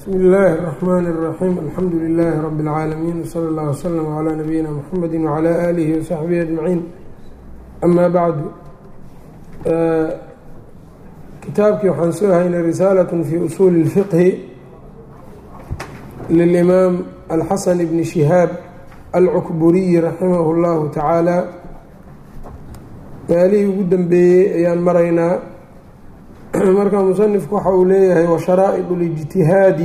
bsmi illaahi الرحmn الرaxيim alxamdu لilaahi rab اlcaalamiin wslى اllah wslm عlى nabiyina mxamedi wعlى alihi وsaxbihi aجmaciin ama bacdu kitaabkii waxaan soo haynay risaalaة fi usuuli الfiqhi lilimaam alxasan bni shihaab alcukburiyi raximah اllahu tacaala maalihii ugu dambeeyey ayaan maraynaa marka musanifku waxa uu leeyahay washaraa'iط اlijtihaadi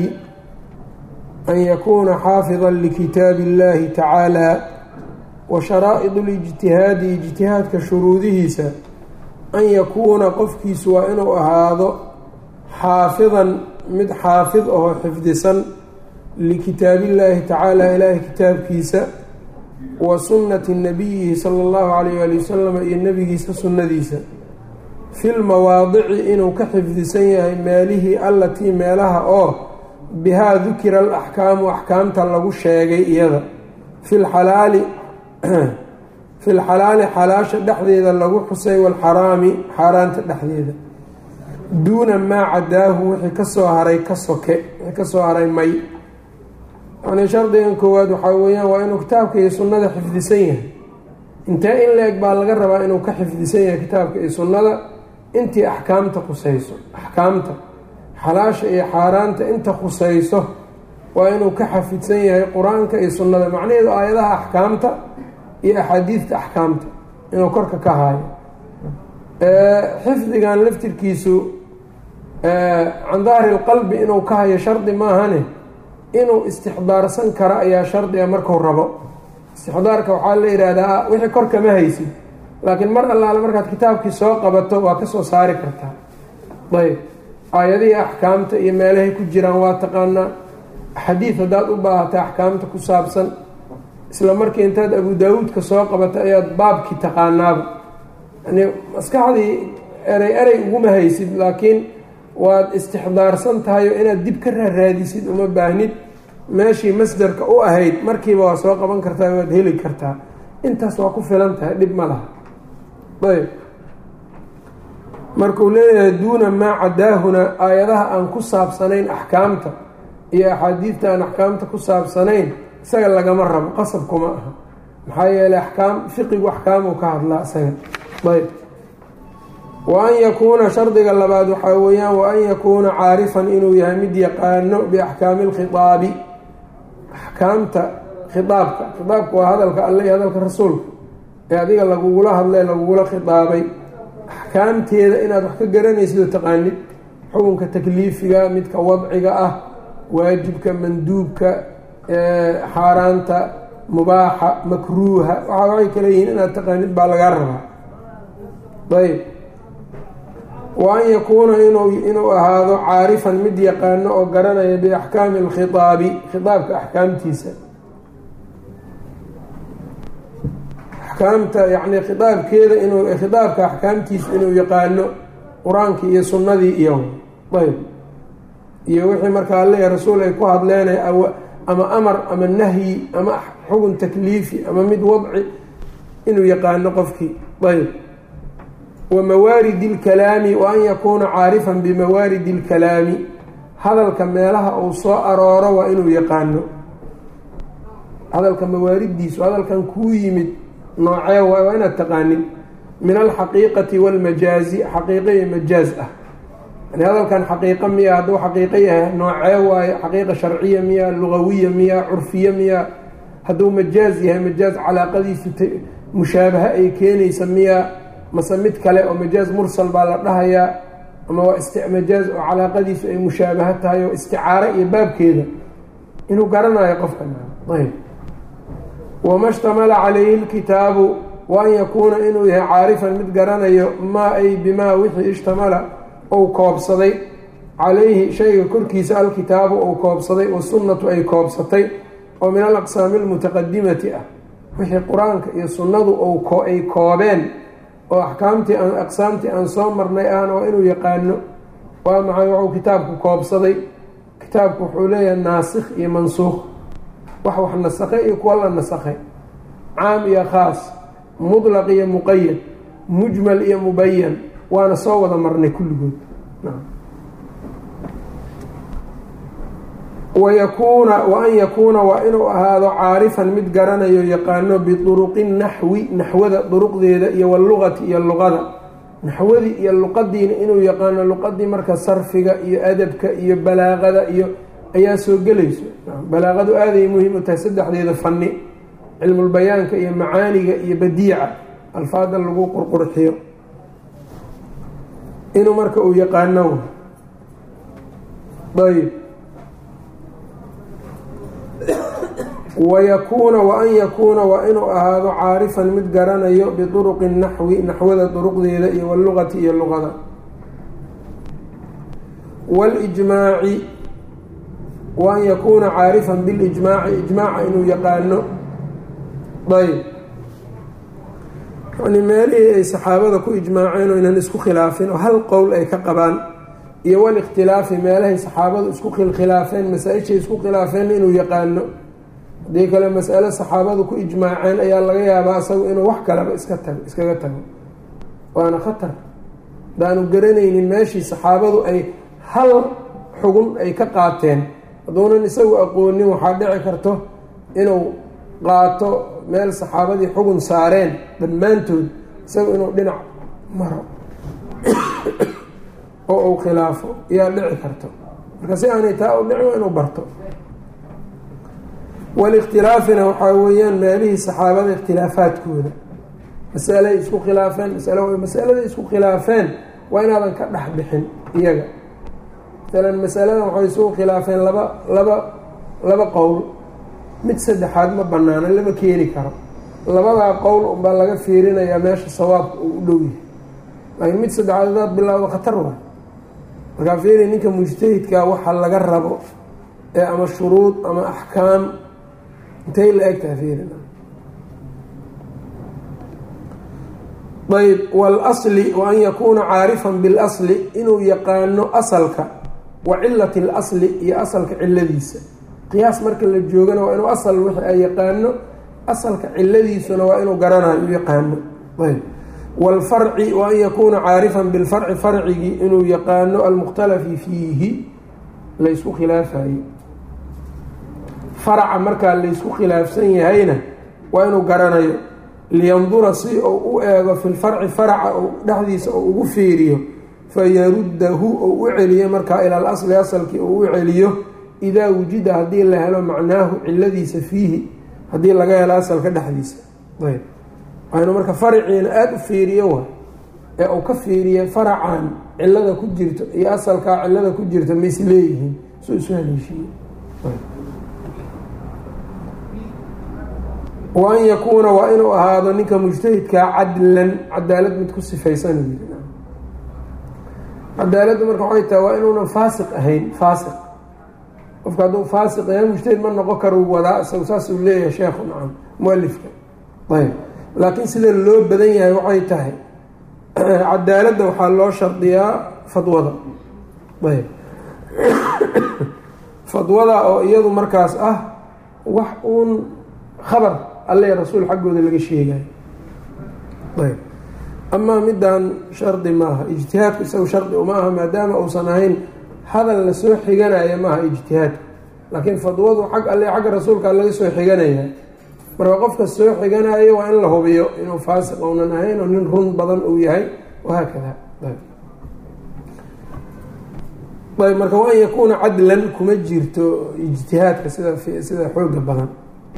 an yakuuna xaafida likitaabi اllahi tacaala wa sharaa'iط اlijtihaadi ijtihaadka shuruudihiisa an yakuuna qofkiisu waa inuu ahaado xaafidan mid xaafid ahoo xifdisan likitaabillaahi tacaala ilaahay kitaabkiisa wa sunnati nabiyihi sala اllahu alayh ali wasalam iyo nebigiisa sunnadiisa fi lmawaadici inuu ka xifdisan yahay meelihii allatii meelaha oo bihaa dukira alaxkaamu axkaamta lagu sheegay iyada filxalaali fi lxalaali xalaasha dhexdeeda lagu xusay walxaraami xaaraanta dhexdeeda duuna maa cadaahu wixii kasoo haray ka soke wixii kasoo haray may yacnii shardigan koowaad waxaa weeyaan waa inuu kitaabka iyo sunnada xifdisan yahay intee in la-eg baa laga rabaa inuu ka xifdisan yahay kitaabka iyo sunnada intii axkaamta khusayso axkaamta xalaasha iyo xaaraanta inta khusayso waa inuu ka xafidsan yahay qur-aanka iyo sunnada macnaheedu aayadaha axkaamta iyo axaadiidta axkaamta inuu korka ka haayo xifdigan laftirkiisu can dahri lqalbi inuu ka hayo shardi maahane inuu istixdaarsan karo ayaa shardiga marku rabo istixdaarka waxaa la yidhaahdaa wixii korkama haysid laakiin mar allaale markaad kitaabkii soo qabato waa kasoo saari kartaa ayb aayadihii axkaamta iyo meelahay ku jiraan waa taqaanaa xadiid haddaad u baahata axkaamta ku saabsan isla markii intaad abu daawuudka soo qabato ayaad baabkii taqaanaaba yani maskaxdii erey erey uguma haysid laakiin waad istixdaarsan tahay oo inaad dib ka raaraadisid uma baahnid meeshii masdarka u ahayd markiiba waa soo qaban kartaa waad heli kartaa intaas waa ku filan tahay dhib ma laha ayb markuu leeyahay duuna maa cadaahuna aayadaha aan ku saabsanayn axkaamta iyo axaadiidta aan axkaamta ku saabsanayn isaga lagama rabo qasab kuma aha maxaa yeeley axkaam fiqigu axkaamuu ka hadlaa isaga ayb wa an yakuuna shardiga labaad waxaa weeyaan wa an yakuuna caarifan inuu yahay mid yaqaano biaxkaami lkhitaabi axkaamta khitaabka khitaabka waa hadalka alle iyo hadalka rasuulka ee adiga lagugula hadlay lagugula khitaabay axkaamteeda inaad wax ka garanaysid oo taqaanid xukunka takliifiga midka wadciga ah waajibka manduubka xaaraanta mubaaxa makruuha waxaa waxay kale yihiin inaad taqaanid baa lagaa rabaa ayb wa an yakuuna inuu ahaado caarifan mid yaqaano oo garanaya biaxkaami alkhitaabi khitaabka axkaamtiisa axkaamta yacni khitaabkeeda inuu khitaabka axkaamtiisa inuu yaqaano qur-aankii iyo sunnadii iyo ayb iyo wixii markaa alle rasuul ay ku hadleen ama amar ama nahyi ama xugun takliifi ama mid wadci inuu yaqaano qofkii ayb wa mawaaridi اlkalaami wa an yakuuna caarifan bimawaaridi اlkalaami hadalka meelaha uu soo arooro waa inuu yaqaano hadalka mawaariddiisu hadalkan kuu yimid noocee waay waa inaad taqaanin min alxaqiiqati wاlmajaazi xaqiiqo iyo majaaz ah yani hadalkan xaqiiqo miya hadduu xaqiiqo yahay noocee waayo xaqiiqa sharciya miya lugawiya miya curfiya miya hadduu majaaz yahay majaaz calaaqadiisu mushaabaha ay keenaysa miya mase mid kale oo majaaz mursal baa la dhahayaa ama waa majaaz oo calaaqadiisu ay mushaabaha tahay oo isticaaro iyo baabkeeda inuu garanayo qofka ayb wama shtamala calayhi lkitaabu wa an yakuuna inuu yahay caarifan mid garanayo maa ay bimaa wixii ishtamala ou koobsaday calayhi shayga korkiisa alkitaabu ou koobsaday wasunnatu ay koobsatay oo min alaqsaami almutaqadimati ah wixii qur-aanka iyo sunnadu ay koobeen oo axkaamtii aan aqsaamtii aan soo marnay ahna waa inuu yaqaano waa maxay wuxuu kitaabku koobsaday kitaabku wuxuu leeyahay naasikh iyo mansuukh wax wax nasakhay iyo kuwa la nasakhay caam iyo khaas mudlaq iyo muqayad mujmal iyo mubayan waana soo wada marnay kulligood wayakuuna wa an yakuuna waa inuu ahaado caarifan mid garanayo yaqaano biduruqi naxwi naxwada duruqdeeda iyo walugati iyo luqada naxwadii iyo luqadiina inuu yaqaano luqadii marka sarfiga iyo adabka iyo balaaqada iyo ayaa soo gelayso balaaqadu aaday muhiim u tahay saddexdeeda fani cilmulbayaanka iyo macaaniga iyo badiica alfaada lagu qurqurxiyo inuu marka uu yaqaano ayb wayakuuna wa an yakuuna waa inuu ahaado caarifan mid garanayo biduruqi naxwi naxwada duruqdeeda iyo walugati iyo luqada walijmaaci wa an yakuuna caarifan bilijmaaci ijmaaca inuu yaqaano ayb yani meelihii ay saxaabada ku ijmaaceen oo inan isku khilaafin oo hal qowl ay ka qabaan iyo walikhtilaafi meelahay saxaabadu isku khilkhilaafeen masaa-ishay isku khilaafeen inuu yaqaano haddii kale masalo saxaabadu ku ijmaaceen ayaa laga yaabaa isagu inuu wax kaleba iska tago iskaga tago waana khatar hadaanu garanaynin meeshii saxaabadu ay hal xugun ay ka qaateen hadduunan isagu aqoonin waxaa dhici karto inuu qaato meel saxaabadii xugun saareen dhammaantood isagu inuu dhinac maro oo uu khilaafo ayaa dhici karto marka si aanay taa u dhicin inuu barto walikhtilaafina waxaa weeyaan meelihii saxaabada ikhtilaafaadkooda masalaay isku khilaafeen masalo masaladay isku khilaafeen waa inaadan ka dhex bixin iyaga masalan masaladan waxay isugu khilaafeen laba laba laba qowl mid saddexaad ma banaano lama keeni karo labadaa qowl unbaa laga fiirinayaa meesha sawaabka uu u dhow yahay laakiin mid saddexaad hadaad bilaawdo khatar waay markaa fiiri ninka mujtahidkaa waxa laga rabo ee ama shuruud ama axkaam intay la eg tahay fiirina ayb walasli wa an yakuuna caarifan bilasli inuu yaqaano asalka wa cilati اlasli iyo asalka ciladiisa qiyaas marka la joogana waa inuu asal wixii ay yaqaano asalka ciladiisuna waa inuu garanayo u yaqaano ayb wاlfarci wa an yakuuna caarifan bilfarci farcigii inuu yaqaano almukhtalafi fiihi laysku khilaafayo faraca markaa laysku khilaafsan yahayna waa inuu garanayo liyandura si uu u eego fi lfarci faraca dhexdiisa oo ugu fiiriyo fayaruddahu ou u celiyo markaa ila alasli asalkii uu u celiyo idaa wujida haddii la helo macnaahu ciladiisa fiihi haddii laga helo asalka dhexdiisa ayb waa inuu marka faraciina aada u fiiriyo wa ee uu ka fiiriya faracan cilada ku jirto iyo asalkaa cilada ku jirta mays leeyihiin soo isu haleeshiiye wa an yakuuna waa inuu ahaado ninka mujtahidkaa cadlan cadaalad mid ku sifaysan cadaaladdu marka waxay tahay waa inuunan faasiq ahayn faasiq qofka hadduu faasiq yahay mujtahid ma noqon karo wadaa isagu saasuu leeyahay sheekhu nacam mualifka ayb laakiin sida loo badan yahay waxay tahay cadaaladda waxaa loo shardiyaa fadwada ayb fadwada oo iyadu markaas ah wax uun khabar alle rasuul xaggooda laga sheegayo ayb amaa middan shardi maaha ijtihaadku isagu shardi uma aha maadaama uusan ahayn hadal lasoo xiganaya maaha ijtihaadku laakiin fadwadu xag alle xagga rasuulka laga soo xiganaya marka qofka soo xiganayo waa in la hubiyo inuu faasiq ounan ahayn oo nin run badan uu yahay wahaakada ayb marka waan yakuuna cadlan kuma jirto ijtihaadka sida sida xooga badan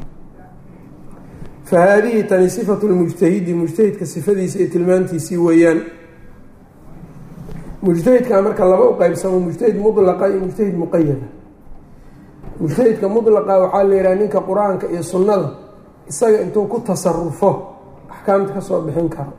fa haadihi tani sifatu lmujtahidi mujtahidka sifadiisa iyo tilmaantiisii weeyaan mujtahidka marka laba u qeybsamo mujtahid mudlaqa iyo mujtahid muqayada mujtahidka mudlaqa waxaa la yihaha ninka qur-aanka iyo sunnada isaga intuu ku tasarufo axkaamta ka soo bixin karo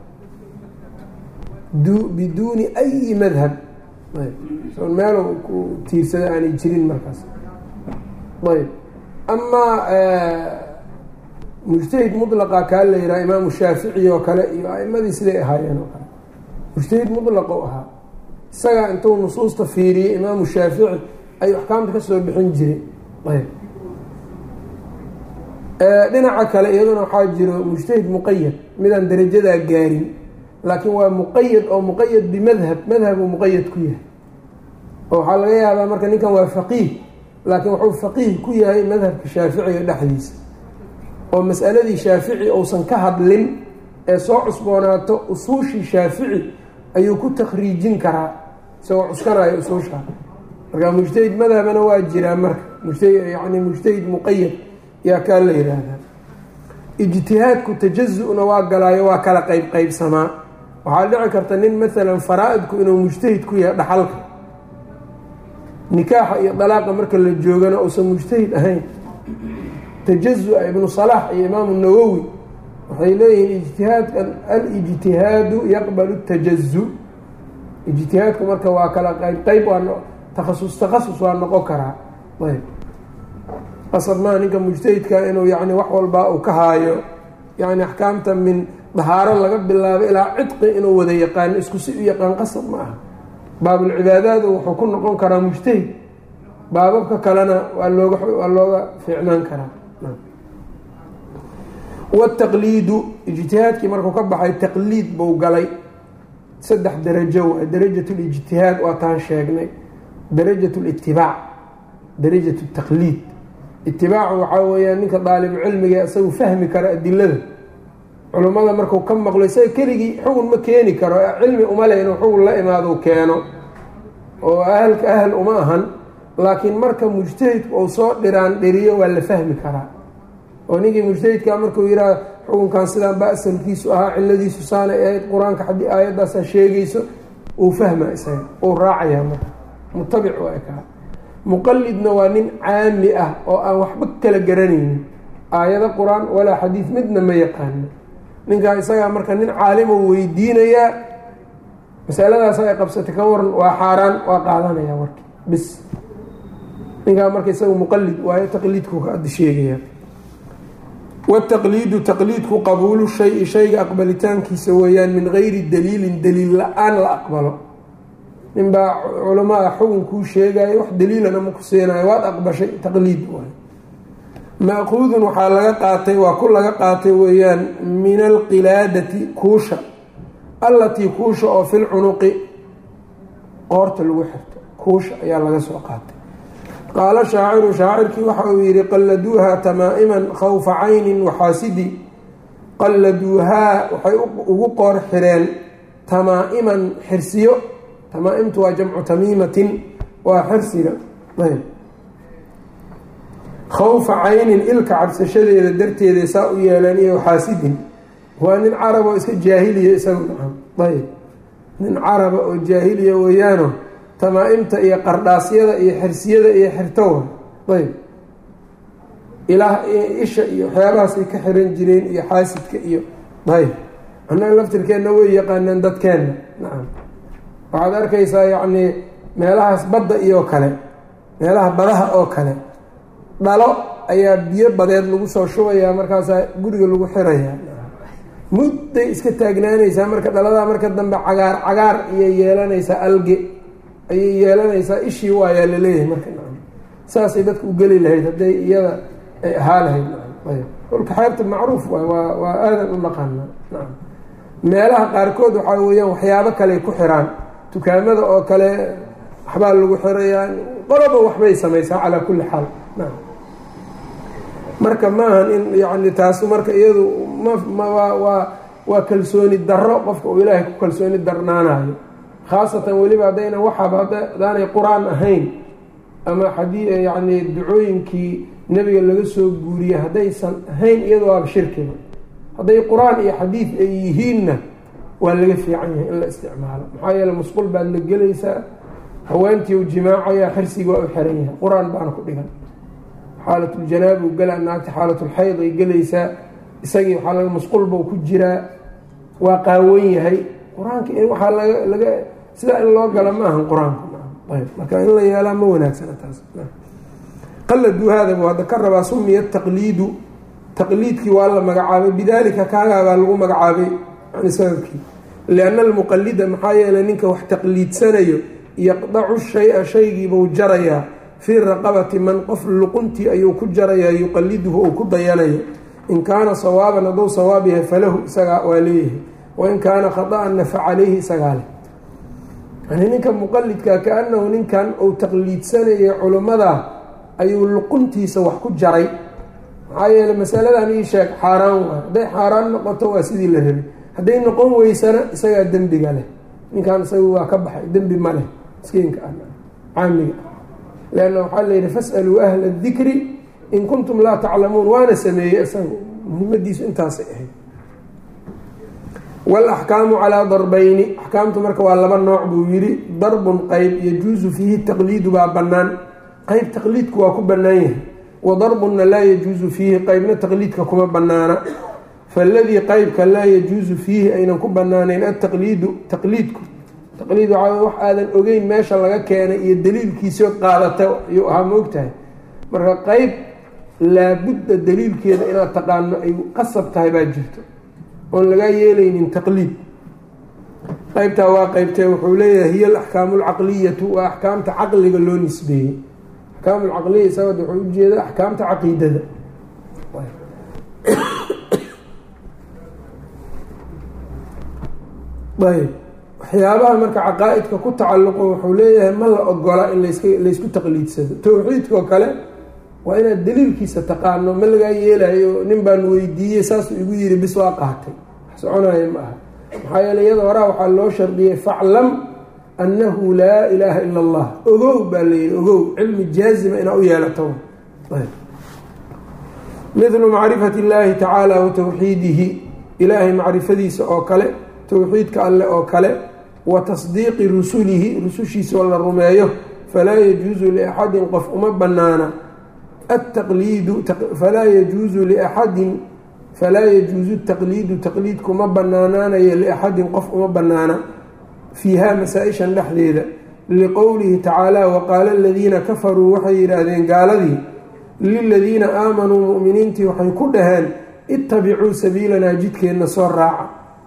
biduuni ayi madhab meel ku tiirsada aanay jirin markaas ayb amaa mujtahid mudlaqa kaa la yihaha imaamu shaafici oo kale iyo aimadii siday ahaayeen oo kale mujtahid mudlaqu ahaa isagaa intuu nusuusta fiiriyey imaamu shaafici ayuu axkaamta kasoo bixin jiray ayb dhinaca kale iyaduna waxaa jiro mujtahid muqayad midaan darajadaa gaarin laakiin waa muqayad oo muqayad bimadhab madhabuu muqayad ku yahay oo waxaa laga yaabaa marka ninkan waa faqiih laakiin wuxuu faqiih ku yahay madhabka shaaficiga dhexdiisa oo masaladii shaafici uusan ka hadlin ee soo cusboonaato usuushii shaafici ayuu ku takhriijin karaa isagoo cuskanayo usuusha marka mujtahid madhabana waa jiraa marka mujtahid yani mujtahid muqayad yaa kaa la yiraahdaa ijtihaadku tajazu-na waa galaayo waa kala qeyb qeybsamaa waxaa dhici karta nin maalan faraa-idku inuu mujtahid ku yahay dhaxalka nikaaxa iyo dalaaqa marka la joogana uusan mujtahid ahayn tajazu-a ibnu salaax iyo imaamu nawowi waxay leeyihiin ijtihaadkan alijtihaadu yaqbalu tajazu ijtihaadku marka waa kala qeyb qeyb waa takhasus takhasus waa noqon karaa ayb qasab maa ninka mujtahidka inuu yani wax walbaa uu ka haayo yani axkaamta min dahaaro laga bilaabo ilaa cidqi inuu wada yaqaano isku si u yaqaan qasab ma aha baabulcibaadaadu wuxuu ku noqon karaa mujtahid baababka kalena waa looga waa looga fiicnaan karaa wataqliidu ijtihaadkii markuu ka baxay taqliid buu galay saddex darajo waa darajat lijtihaad waa taan sheegnay darajat litibaac darajat taqliid itibaacu waxaa weeyaan ninka daalibu cilmiga isagu fahmi kara adilada culummada marku ka maqlo isaga keligii xugun ma keeni karo cilmi uma le inuu xugun la imaado keeno oo ahalka ahal uma ahan laakiin marka mujtahidku uu soo dhiraan dhiriyo waa la fahmi karaa oo ninkii mujtahidka markuu yidhaha xukunkan sidaan ba asalkiisu ahaa ciladiisu saanay ahayd qur-aanka haddii aayaddaasa sheegayso uu fahma isaga uu raacayaa marka mutabic waa kaa muqalidna waa nin caami ah oo aan waxba kala garanaynin aayado qur-aan walaa xadiid midna ma yaqaano ninkaa isagaa marka nin caalimo weydiinayaa masaladaas ay qabsatay ka waran waa xaaraan waa qaadanaya warki bis ninkaa marka isaga muqalid waayo taqliidku ka ad sheegaya wataqliidu taqliidku qabuulu shayi shayga aqbalitaankiisa weeyaan min gayri daliilin daliil la-aan la aqbalo ninbaa culamaada xugun kuu sheegayo wax daliilana ma ku siinayo waad aqbashay taqliid waay maaquudun waxaa laga qaatay waa ku laga qaatay weeyaan min alqilaadati kuusha allatii kuusha oo fil cunuqi qoorta lagu xirto kuusha ayaa laga soo qaatay qaala shaaciru shaacirkii waxa uu yihi qalladuuhaa tamaa'iman khawfa caynin waxaasidi qalladuuhaa waxay ugu qoor xireen tamaa-iman xirsiyo tamaa-imtu waa jamcu tamiimatin waa xirsiga ayb khawfa caynin ilka cabsashadeeda darteeda saa u yeeleen iyo xaasidin waa nin carab oo iska jaahiliya isagu nacam ayb nin caraba oo jaahiliya weeyaano tamaa-imta iyo qardhaasyada iyo xirsiyada iyo xirtowa ayb ilaah isha iyo waxyaabahaasay ka xiran jireen iyo xaasidka iyo ayb annaga laftirkeenna way yaqaanaan dadkeenna nacam waxaad arkaysaa yacnii meelahaas badda iyo kale meelaha badaha oo kale dhalo ayaa biyo badeed lagu soo shubayaa markaasaa guriga lagu xirayaa mudday iska taagnaanaysaa marka dhaladaa marka dambe cagaar cagaar iyay yeelanaysaa alge ayay yeelanaysaa ishii waayaa laleeyahay marka nacam saasay dadka u geli lahayd hadday iyada ay ahaa lahayd nacam ayb dhulka xeebta macruuf waay waa waa aadan u naqaana nacam meelaha qaarkood waxaa weeyaan waxyaabo kaley ku xiraan dukaamada oo kale waxbaa lagu xirayaa qoloba waxbay samaysaa calaa kulli xaal nacam marka maahan in yani taasu marka iyadu mawaa waa waa kalsooni darro qofka uu ilaahay ku kalsooni darnaanayo khaasatan weliba haddayna waxaba hadaanay qur-aan ahayn ama xadii yacni ducooyinkii nebiga laga soo guuriyey haddaysan ahayn iyado waaba shirkiba hadday qur-aan iyo xadiid ay yihiinna waa laga fiican yahay in la isticmaalo maxaa yeele musqul baad la gelaysaa haweentii u jimaacaya xirsiga waa u xiran yahay qur-aan baana ku dhigan xaalatuljanaabi u galaa naagta xaalatulxayd ay gelaysaa isagii waxaa laga musqulbau ku jiraa waa qaawan yahay qur-aanka waxaa laga laga sidaa in loo gala ma ahan qur-aanka ayb marka in la yeelaa ma wanaagsana taas qaladuu haada buu hadda ka rabaa sumiya taqliidu taqliidkii waa la magacaabay bidaalika kaagaabaa lagu magacaabay yani sababkii lianna almuqalida maxaa yeelay ninka wax taqliidsanayo yaqdacu shay-a shaygiibuu jarayaa fii raqabati man qof luquntii ayuu ku jarayaa yuqaliduhu uu ku dayanayo in kaana sawaaban hadduu sawaab yahay falahu isagaa waa leeyahay wain kaana khada-anna fa caleyhi isagaa leh yani ninka muqalidka kaanahu ninkan uu taqliidsanayay culimmadaa ayuu luquntiisa wax ku jaray maxaa yeeley masaladan ii sheeg xaaraan waay hadday xaaraan noqoto waa sidii la rabay hadday noqon weysana isagaa dembiga leh ninkan isaga waa ka baxay dembi ma leh miskiinka ah caamiga ah leanna waxaa la yidhi fas'aluu ahla dikri in kuntum laa taclamuun waana sameeyey isaga muhimadiisu intaasay ahayd walaxkaamu calaa darbayni axkaamtu marka waa laba nooc buu yidhi darbun qeyb yajuusu fiihi taqliidu baa bannaan qeyb taqliidku waa ku bannaan yahay wa darbunna laa yajuusu fiihi qeybna taqliidka kuma bannaana faaladii qeybka laa yajuusu fiihi aynan ku bannaanayn ataqliidu taqliidku taqliid waxaa wax aadan ogeyn meesha laga keenay iyo daliilkiisood qaadata ayuu ahaa ma ogtahay marka qeyb laabudda daliilkeeda inaad taqaano ay qasab tahay baa jirto oon lagaa yeelaynin taqliid qeybtaa waa qeybtee wuxuu leeyahay hiya alaxkaamu alcaqliyatu waa axkaamta caqliga loo nisbeeyey axkaamu lcaqliya isagoo wuxuu ujeeda axkaamta caqiidada ayb waxyaabaha marka caqaa-idka ku tacalluqo wuxuu leeyahay ma la ogola in laska laysku taqliidsado towxiidkao kale waa inaad daliilkiisa taqaano ma lagaa yeelayo nin baan weydiiyey saasuu igu yidhi bis waa qaatay wax soconaya ma aha maxaa yeele iyada horaa waxaa loo shardiyey faclam annahu laa ilaaha ila allah ogow baa layidhi ogow cilmi jaazima inaa u yeelato midlu macrifati illaahi tacaala wa towxiidihi ilaahay macrifadiisa oo kale towxiidka alleh oo kale wa tasdiiqi rusulihi rusushiisa oo la rumeeyo falaa yajuusu liaxadin qof uma banaana ataqliidu falaa yajuusu liaxadin falaa yajuusu taqliidu taqliidkuma banaanaanayo liaxadin qof uma banaana fiiha masaa-ishan dhexdeeda liqowlihi tacaala waqaala aladiina kafaruu waxay yidhaahdeen gaaladii liladiina aamanuu mu'miniintii waxay ku dhaheen ittabicuu sabiilanaa jidkeenna soo raaca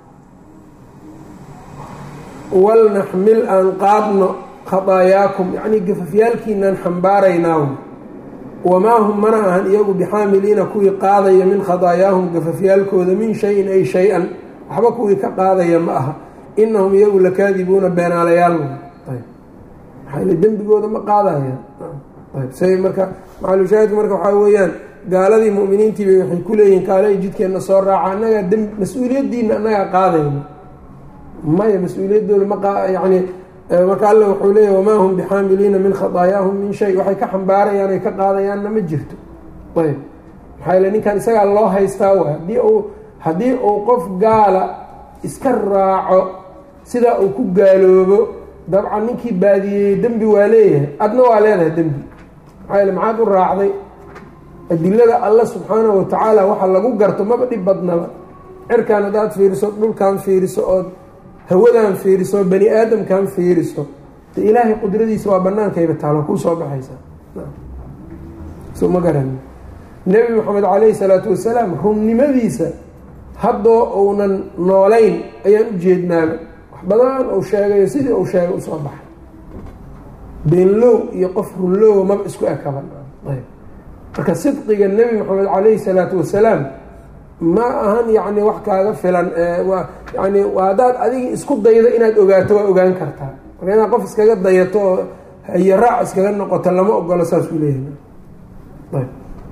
walnaxmil aan qaadno khadaayaakum yacnii gafafyaalkiinaan xambaaraynaa wamaa hum mana ahan iyagu bixaamiliina kuwii qaadaya min khadaayaahum gafafyaalkooda min shayin ay shay-an waxba kuwii ka qaadaya ma aha inahum iyagu lakaadibuuna beenaalayaal maxaa dembigooda ma qaadayaan say marka macalushaahidku marka waxaa weeyaan gaaladii mu'miniintiibay waxay ku leeyihiin kaalay jidkeenna soo raaca annagaa d mas-uuliyaddiina annagaa qaadayna maya mas-uuliyaddooda ma yani marka alle wuxuu leeyahy wamaa hum bixaamiliina min khadaayaahum min shay waxay ka xambaarayaan ay ka qaadayaanna ma jirto ayb maxaa yale ninkan isagaa loo haystaa waay haddii uu haddii uu qof gaala iska raaco sidaa uu ku gaaloobo dabcan ninkii baadiyeeyey dembi waa leeyahay adna waa leedahay dembi maxaa yale maxaad u raacday adilada alle subxaanahu watacaala waxa lagu garto maba dhib badnaba cirkan haddaad fiiriso dhulkan fiiriso ood hawadan fiiriso bani aadamkan fiiriso de ilaahay qudradiisa waa banaankayba taalo kuu soo baxaysaa so ma garan nebi maxamed caleyhi salaatu wasalaam runnimadiisa haddoo uunan noolayn ayaan u jeednaaba wax badan uu sheegayo sidii uu sheegay usoo baxay beenlow iyo qof runlowa maba isku ekaban marka sidqiga nebi maxamed caleyhi salaatu wasalaam ma ahan yacni wax kaaga filan yani haddaad adiga isku daydo inaad ogaato waa ogaan kartaa marka inaad qof iskaga dayato oo hayaraac iskaga noqoto lama ogolo saasuu leeyahay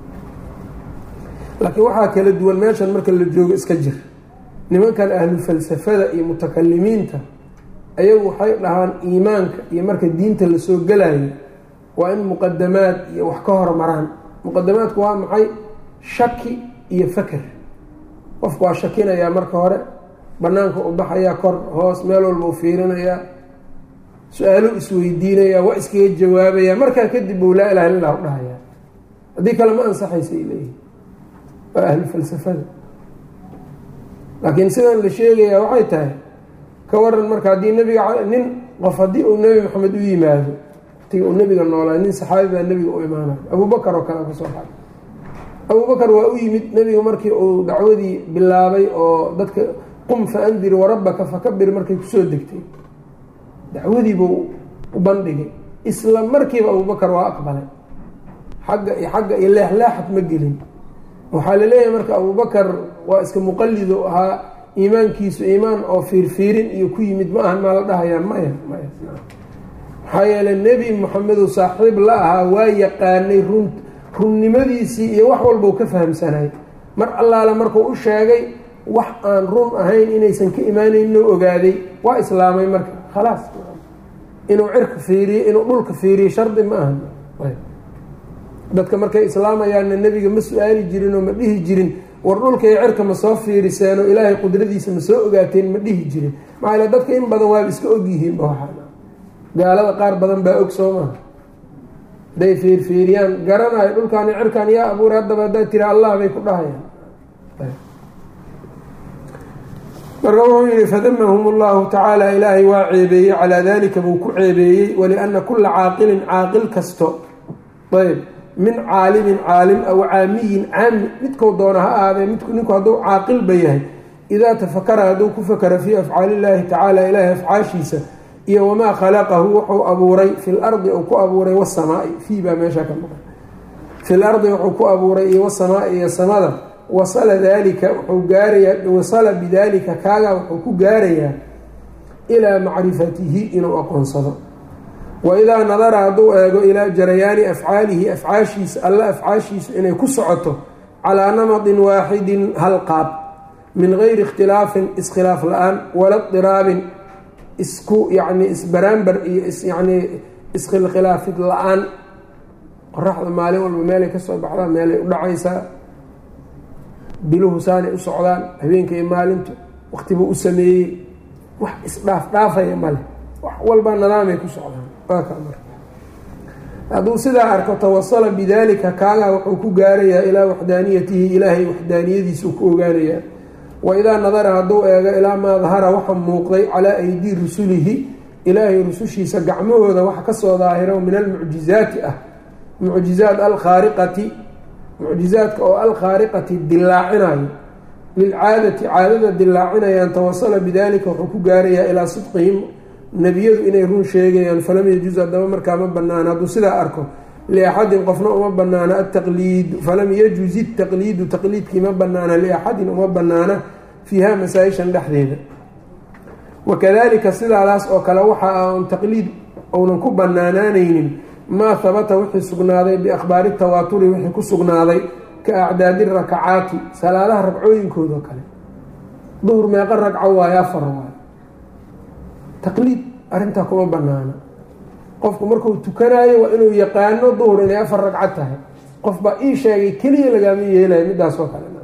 laakiin waxaa kala duwan meeshan marka la joogo iska jir nimankan ahlu falsafada iyo mutakalimiinta ayagu waxay dhahaan iimaanka iyo marka diinta lasoo gelayo waa in muqadamaad iyo wax ka hormaraan muqadamaadku waa maxay shaki iyo faker qofku waa shakinayaa marka hore banaanka u baxayaa kor hoos meel walba u fiirinayaa su-aalo isweydiinayaa waa iskaga jawaabayaa markaa kadib buu laa ilaha illah u dhahayaa haddii kale ma ansaxaysa ay leeyihi waa ahlu falsafada laakiin sidan la sheegayaa waxay tahay ka waran marka haddii nabiga nin qof haddii uu nebi maxamed u yimaado watiga uu nebiga noolaa nin saxaabi baa nebiga u imaanayo abubakar oo kale kasoo baxay abubakar waa u yimid nebiga markii uu dacwadii bilaabay oo dadka qum fa andir warabbaka fakabir markay kusoo degtay dacwadiibuu u bandhigay isla markiiba abubakar waa aqbalay xagga iyo xagga iyo leexleexad ma gelin waxaa laleeyahay marka abubakar waa iska muqalido ahaa iimaankiisu iimaan oo fiirfiirin iyo ku yimid ma ahan maa la dhahayaa maya maya maxaa yeeley nebi moxamedu saaxiib la ahaa waa yaqaanay run runnimadiisii iyo wax walbau ka fahamsanay mar allaale markuu u sheegay wax aan run ahayn inaysan ka imaanayno ogaaday waa islaamay marka khalaas inuu cirka fiiriyo inuu dhulka fiiriyo shardi ma aha dadka markay islaamayaanna nebiga ma su-aali jirin oo ma dhihi jirin war dhulka iyo cirka ma soo fiiriseen oo ilaahay qudradiisa ma soo ogaateen ma dhihi jirin maxaa yale dadka in badan waaba iska ogyihiinba waxaa gaalada qaar badan baa og soo maha haday fiirfiiriyaan garanayo dhulkaan iyo cirkaan yaa abuuray haddaba haddaad tira allah bay ku dhahayaan marka wuxuu yihi fadamahum allahu tacaala ilaahay waa ceebeeyey calaa dalika buu ku ceebeeyey waliana kula caaqilin caaqil kasto ayb min caalimin caalim aw caamiyin caami midkou doona ha ahaadee midku ninku hadduu caaqilba yahay idaa tafakara hadduu ku fakara fii afcaali illaahi tacaala ilaahay afcaashiisa iyo wamaa khalaqahu wuxuu abuuray fi lardi uu ku abuuray wasamaai fii baa meesha ka maqan fi lardi wuxuu ku abuuray iyo wasamaai iyo samada wasala dalika wuxuu gaarayaa wasala bidalika kaagaa wuxuu ku gaarayaa ilaa macrifatihi inuu aqoonsado wa idaa nadara hadduu eego ilaa jarayaani afcaalihi afcaashiisa alla afcaashiisu inay ku socoto calaa namadin waaxidin hal qaab min gayri ikhtilaafin iskhilaaf la-aan wala diraabin isku yacni isbaraambar iyo yani iskhilkhilaafid la-aan qoraxda maalin walba meelay ka soo baxdaan meelay u dhacaysaa biluhu saanay u socdaan habeenka iyo maalintu waqtibuu u sameeyey wax isdhaaf dhaafaya male wax walba nidaamay ku socdaan waa ka marka hadduu sidaa arko tawasala bidalika kaagaa wuxuu ku gaarayaa ilaa waxdaaniyatihi ilaahay waxdaaniyadiisa uu ku ogaanayaa wa idaa nadara hadduu eego ilaa maa dahara waxa muuqday calaa aydii rusulihi ilaahay rusushiisa gacmahooda waxa kasoo daahiro min almucjizaati ah mucjizaat alkhaariqati mucjizaadka oo alkhaariqati dilaacinayo lilcaadati caadada dilaacinayaan tawasala bidalika wuxuu ku gaarayaa ilaa sidqihim nebiyadu inay run sheegayaan falam yajuz haddaba markaa ma banaana hadduu sidaa arko liaxadin qofna uma banaana ataqliidu falam yajuz itaqliidu taqliidkii ma banaana liaxadin uma banaana fiiha masaa-ishan dhexdeeda wakadalika sidaadaas oo kale waxa aan taqliid ounan ku banaanaanaynin maa habata wixii sugnaaday biakhbaari tawaaturi wixii ku sugnaaday ka acdaadi rakacaati salaadaha ragcooyinkooda kale duhur meeqa ragco waayo afar waayo taqliid arrintaa kuma banaana qofku markuu tukanaayo waa inuu yaqaano duhur inay afar ragco tahay qof baa ii sheegay keliya lagaama yeelayo midaas oo kale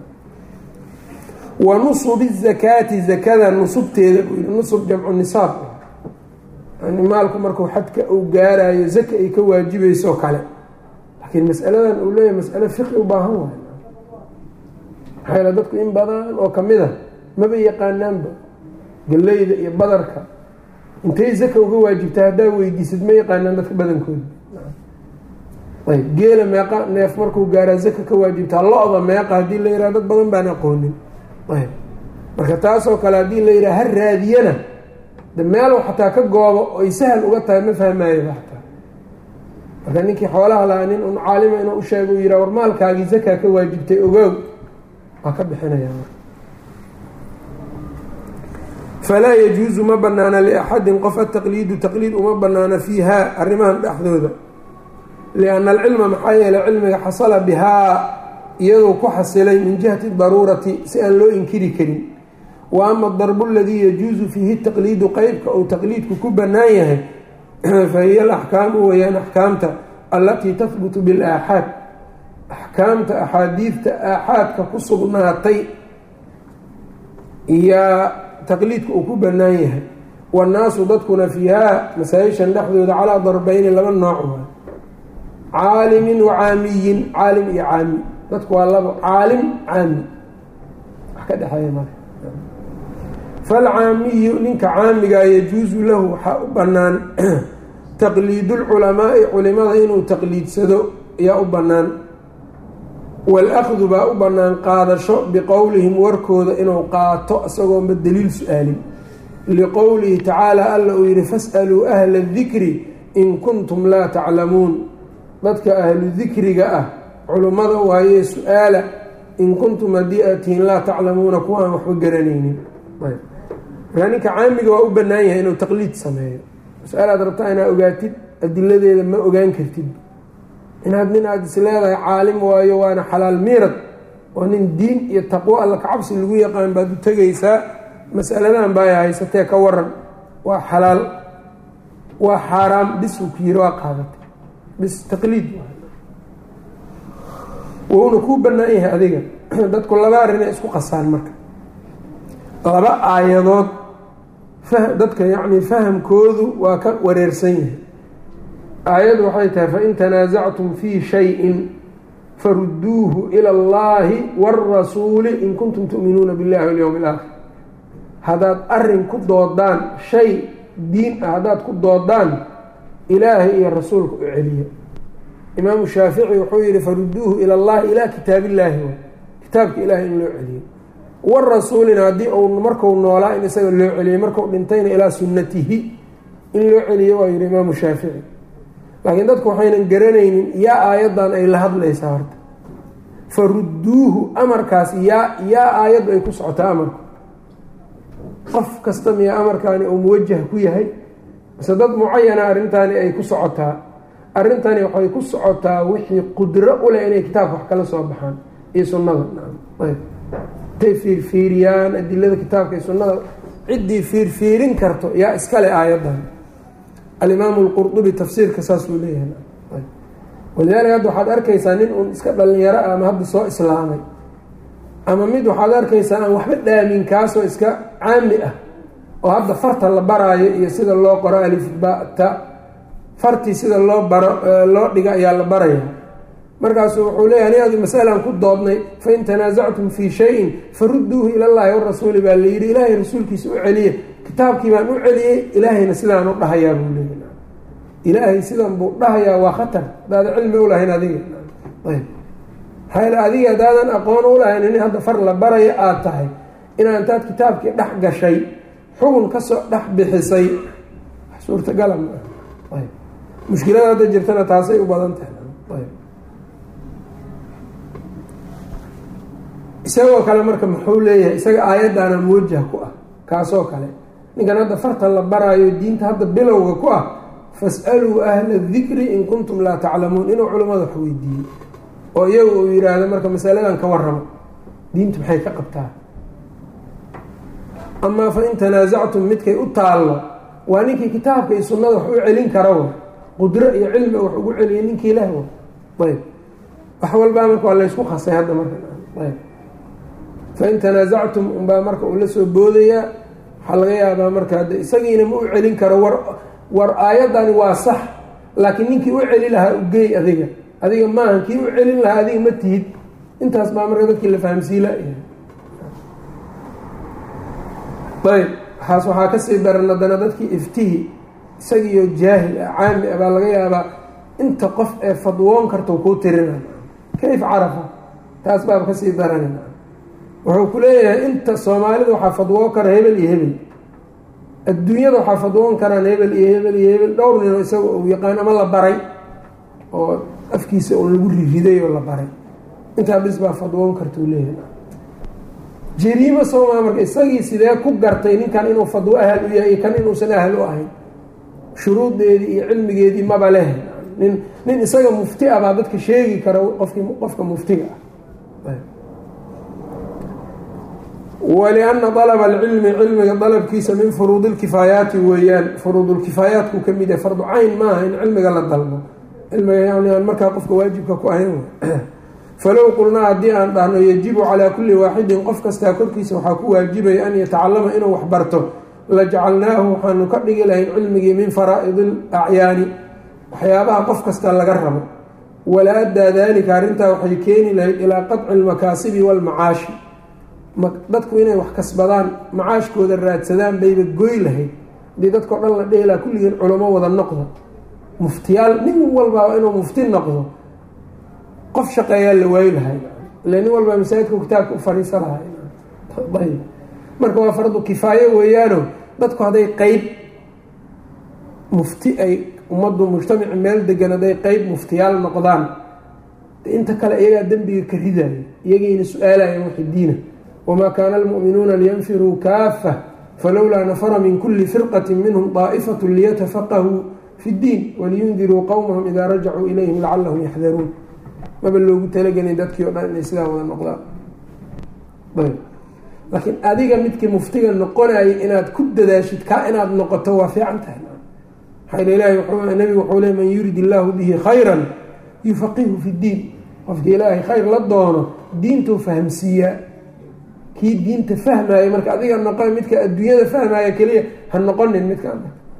wa nusubi zakaati zakada nusubteeda buu yihi nusub jamcu nisaab yani maalku markuu xadka uu gaarayo zaka ay ka waajibayso kale laakiin masaladan uu leeyahay masalo fiqi u baahan waay maxaa yaele dadku in badan oo kamid a maba yaqaanaanba galleyda iyo badarka intay zaka uga waajibta haddaa weydiisad ma yaqaanaan dadka badankooda ayb geela meeqa neef markuu gaaraa zaka ka waajibtaa lo-da meeqa haddii la yidhaha dad badan baan aqoonin ayb marka taasoo kale haddii la yidhaha ha raadiyana de meelow xataa ka goobo oy sahal uga tahay ma fahmaayaba xataa marka ninkii xoolaha lahaa nin un caalima inuu usheego u yidhaha war maalkaagii zakaa ka waajibtay ogow waa ka bixinaya falaa yajuusu ma banaana liaxadin qof ataqliidu taqliid uma banaana fiiha arrimahan dhexdooda lianna alcilma maxaa yeelay cilmiga xasala bihaa iyadoo ku xasilay min jihati daruurati si aan loo inkiri karin wa ama adarbu aladii yajuusu fiihi taqliidu qeybka uu taqliidku ku bannaan yahay fa hiya alaxkaamu weyaan axkaamta allatii tahbutu bilaaxaad axkaamta axaadiidta aaxaadka ku sugnaatay iyaa taqliidka uu ku bannaan yahay wannaasu dadkuna fiihaa masaa-ishan dhexdooda calaa darbeyni laba nooc waay caalimin wa caamiyin caalim iyo caami dadku waa labo caalim caami wax ka dhexeeya male falcaamiyu ninka caamigaa yajuusu lahu waxaa u bannaan taqliidulculamaai culimada inuu taqliidsado ayaa u bannaan wal-akhdu baa u bannaan qaadasho biqowlihim warkooda inuu qaato isagoonba daliil su-aalin liqowlihi tacaala alla uu yihi fas'aluu ahla dikri in kuntum laa taclamuun dadka ahlu dikriga ah culummada waayee su-aala in kuntum haddii aad tihiin laa taclamuuna kuwaan waxba garanaynin markaa ninka caamiga waa u bannaan yahay inuu taqliid sameeyo masalaad rabtaa inaad ogaatid adiladeeda ma ogaan kartid inaad nin aada is leedahay caalim waayo waana xalaal miirad oo nin diin iyo taqwo alla kacabsi lagu yaqaan baad u tegaysaa masaladan baa haysatee ka waran waa xalaal waa xaaraam bis uu ku yiri waa qaadatay bis taqliid wuuna kuu bannaan yahay adiga dadku laba arrinay isku qasaan marka laba aayadood dadka yacni fahamkoodu waa ka wareersan yahay aayaddu waxay tahay fain tanaasactum fii shayin farudduuhu ila allahi wاrasuuli in kuntum tu'minuuna biاllahi walyowmi اlaakhir haddaad arrin ku doodaan shay diin ah haddaad ku doodaan ilaahay iyo rasuulka u celiya imaamu shaafici wuxuu yihi farudduuhu ila allahi ilaa kitaabillaahi wa kitaabka ilahay in loo celiyo warasuulina haddii uu marku noolaa in isaga loo celiyey marku dhintayna ilaa sunnatihi in loo celiyo waa yihi imaamu shaafici laakiin dadku waxaynan garanaynin yaa aayaddan ay la hadlaysaa horta farudduuhu amarkaas yaa yaa aayaddu ay ku socotaa amarku qof kasta miya amarkaani uu muwajah ku yahay mise dad mucayana arrintaani ay ku socotaa arrintani waxay ku socotaa wixii qudro u leh inay kitaabka wax kala soo baxaan iyo sunnada intay fiirfiiriyaan adilada kitaabka iyo sunnada ciddii fiirfiirin karto yaa iskale aayaddan alimaamu lqurdubi tafsiirka saasuu leeyahay walidaalika hadda waxaad arkaysaa nin uun iska dhalinyaro ah ama hadda soo islaamay ama mid waxaad arkaysaa aan waxba dhaamin kaasoo iska caami ah oo hadda farta la baraayo iyo sida loo qoro alifbata fartii sida loo baro loo dhiga ayaa la baraya markaasuu wuxuu leeyahay nin adi masalan ku doodnay fain tanaasactum fii shayin farudduuhu ilallaahi warasuuli baa la yidhi ilaahay rasuulkiisa u celiya kitaabkii baan u celiyey ilaahayna sidaan u dhahayaa buu leeya ilaahay sidan buu dhahayaa waa khatar hadaada cilmi u lahayn adiga ayb maxaa adiga haddaadan aqoon u lahayn nin hadda far la baraya aada tahay inaa intaad kitaabkii dhex gashay xugun kasoo dhex bixisay wax suurtagala ma ah ayb mushkilada hadda jirtana taasay u badan tahay ayb isagoo kale marka muxuu leeyahay isaga aayaddaana muwajah ku ah kaasoo kale ninkan hadda farta la baraayo diinta hadda bilowga ku ah fas'aluu ahla dikri in kuntum laa taclamuun inuu culimmada wax weydiiyey oo iyagu uu yidhaahdo marka masaladan ka warramo diinta maxay ka qabtaa amaa fa in tanaasactum midkay u taallo waa ninkii kitaabka iyo sunnada wax u celin karawa qudro iyo cilmi wax ugu celiya ninkii leh ayb wax walbaa marka waa laysku khasay hadda marka ayb fain tanaasactum unbaa marka uu la soo boodayaa waxaa laga yaabaa marka hadde isagiina ma u celin karo war war aayaddani waa sax laakiin ninkii u celi lahaa u geey adiga adiga maaha kii u celin lahaa adiga ma tihid intaas baa marka dadkii la fahamsiila ayb waxaas waxaa kasii daran haddana dadkii iftihi isagiiyo jaahil ah caami ah baa laga yaabaa inta qof ee fadwoon karta kuu tirina kayf carafa taas baaba kasii daran wuxuu ku leeyahay inta soomaalida waxaa fadwoon kara hebel iyo hebel adduunyada waxaa fadwoon karaan hebel iyo hebel iyo hebel dhowr ninoo isaga uu yaqaan ama la baray oo afkiisa un lagu ririday oo la baray intaa bis baa fadwoon karta uu leeyahay jariimo soomaa marka isagii sidee ku gartay ninkan inuu fadwo ahal u yahay iyo kan inuusan ahal u ahayn shuruudeedii iyo cilmigeedii maba leh nin nin isaga mufti ah baa dadka sheegi kara qofki qofka muftiga ah walianna dalaba alcilmi cilmiga dalabkiisa min furuudi lkifaayaati weeyaan furuudulkifaayaatku ka mid yahay fardu cayn maaha in cilmiga la dalbo cilmiga yani aan markaa qofka waajibka ku ahayn falow qulnaa haddii aan dhahno yajibu calaa kulli waaxidin qof kastaa korkiisa waxaa ku waajibaya an yatacalama inuu wax barto lajacalnaahu waxaanu ka dhigi lahayn cilmigii min faraa'idi alacyaani waxyaabaha qof kasta laga rabo wala addaa daalika arrintaa waxay keeni lahayd ilaa qadci almakaasibi waalmacaashi dadku inay wax kasbadaan macaashkooda raadsadaan bayba goy lahayd haddii dadkao dhan la dhehi laha kulligeen culamo wada noqdo muftiyaal nin walbaaba inuu mufti noqdo qof shaqeeyaa la waayi lahay ile nin walbaa masaajidka kitaabka u fariisa lahay ayb marka waa fardu kifaayo weeyaano dadku hadday qeyb mufti ay ummaddu mujtamaci meel degan hadday qeyb muftiyaal noqdaan inta kale iyagaa dembiga ka ridayo iyagayna su-aalayeen waxi diina wamaa kaana almu'minuuna liyanfiruu kaafa falowlaa nafara min kuli firqati minhum daa'ifatu liyatafaqahuu fi ddiin waliyundiruu qowmahum idaa rajacuu ilayhim lacalahum yaxdaruun maba loogu talagelin dadkii o dhan inay sidaa wada noqdaan ayb laakiin adiga midkii muftiga noqonayay inaad ku dadaashid kaa inaad noqoto waa fiican tahay maxaa ilahi nabigu wuxuu le man yurid illaahu bihi khayran yufaqihu fi ddiin qofkii ilaahay khayr la doono diintuu fahamsiiyaa kii diinta fahmaayo marka adiga noqon midka adduunyada fahmaayo keliya ha noqonin midka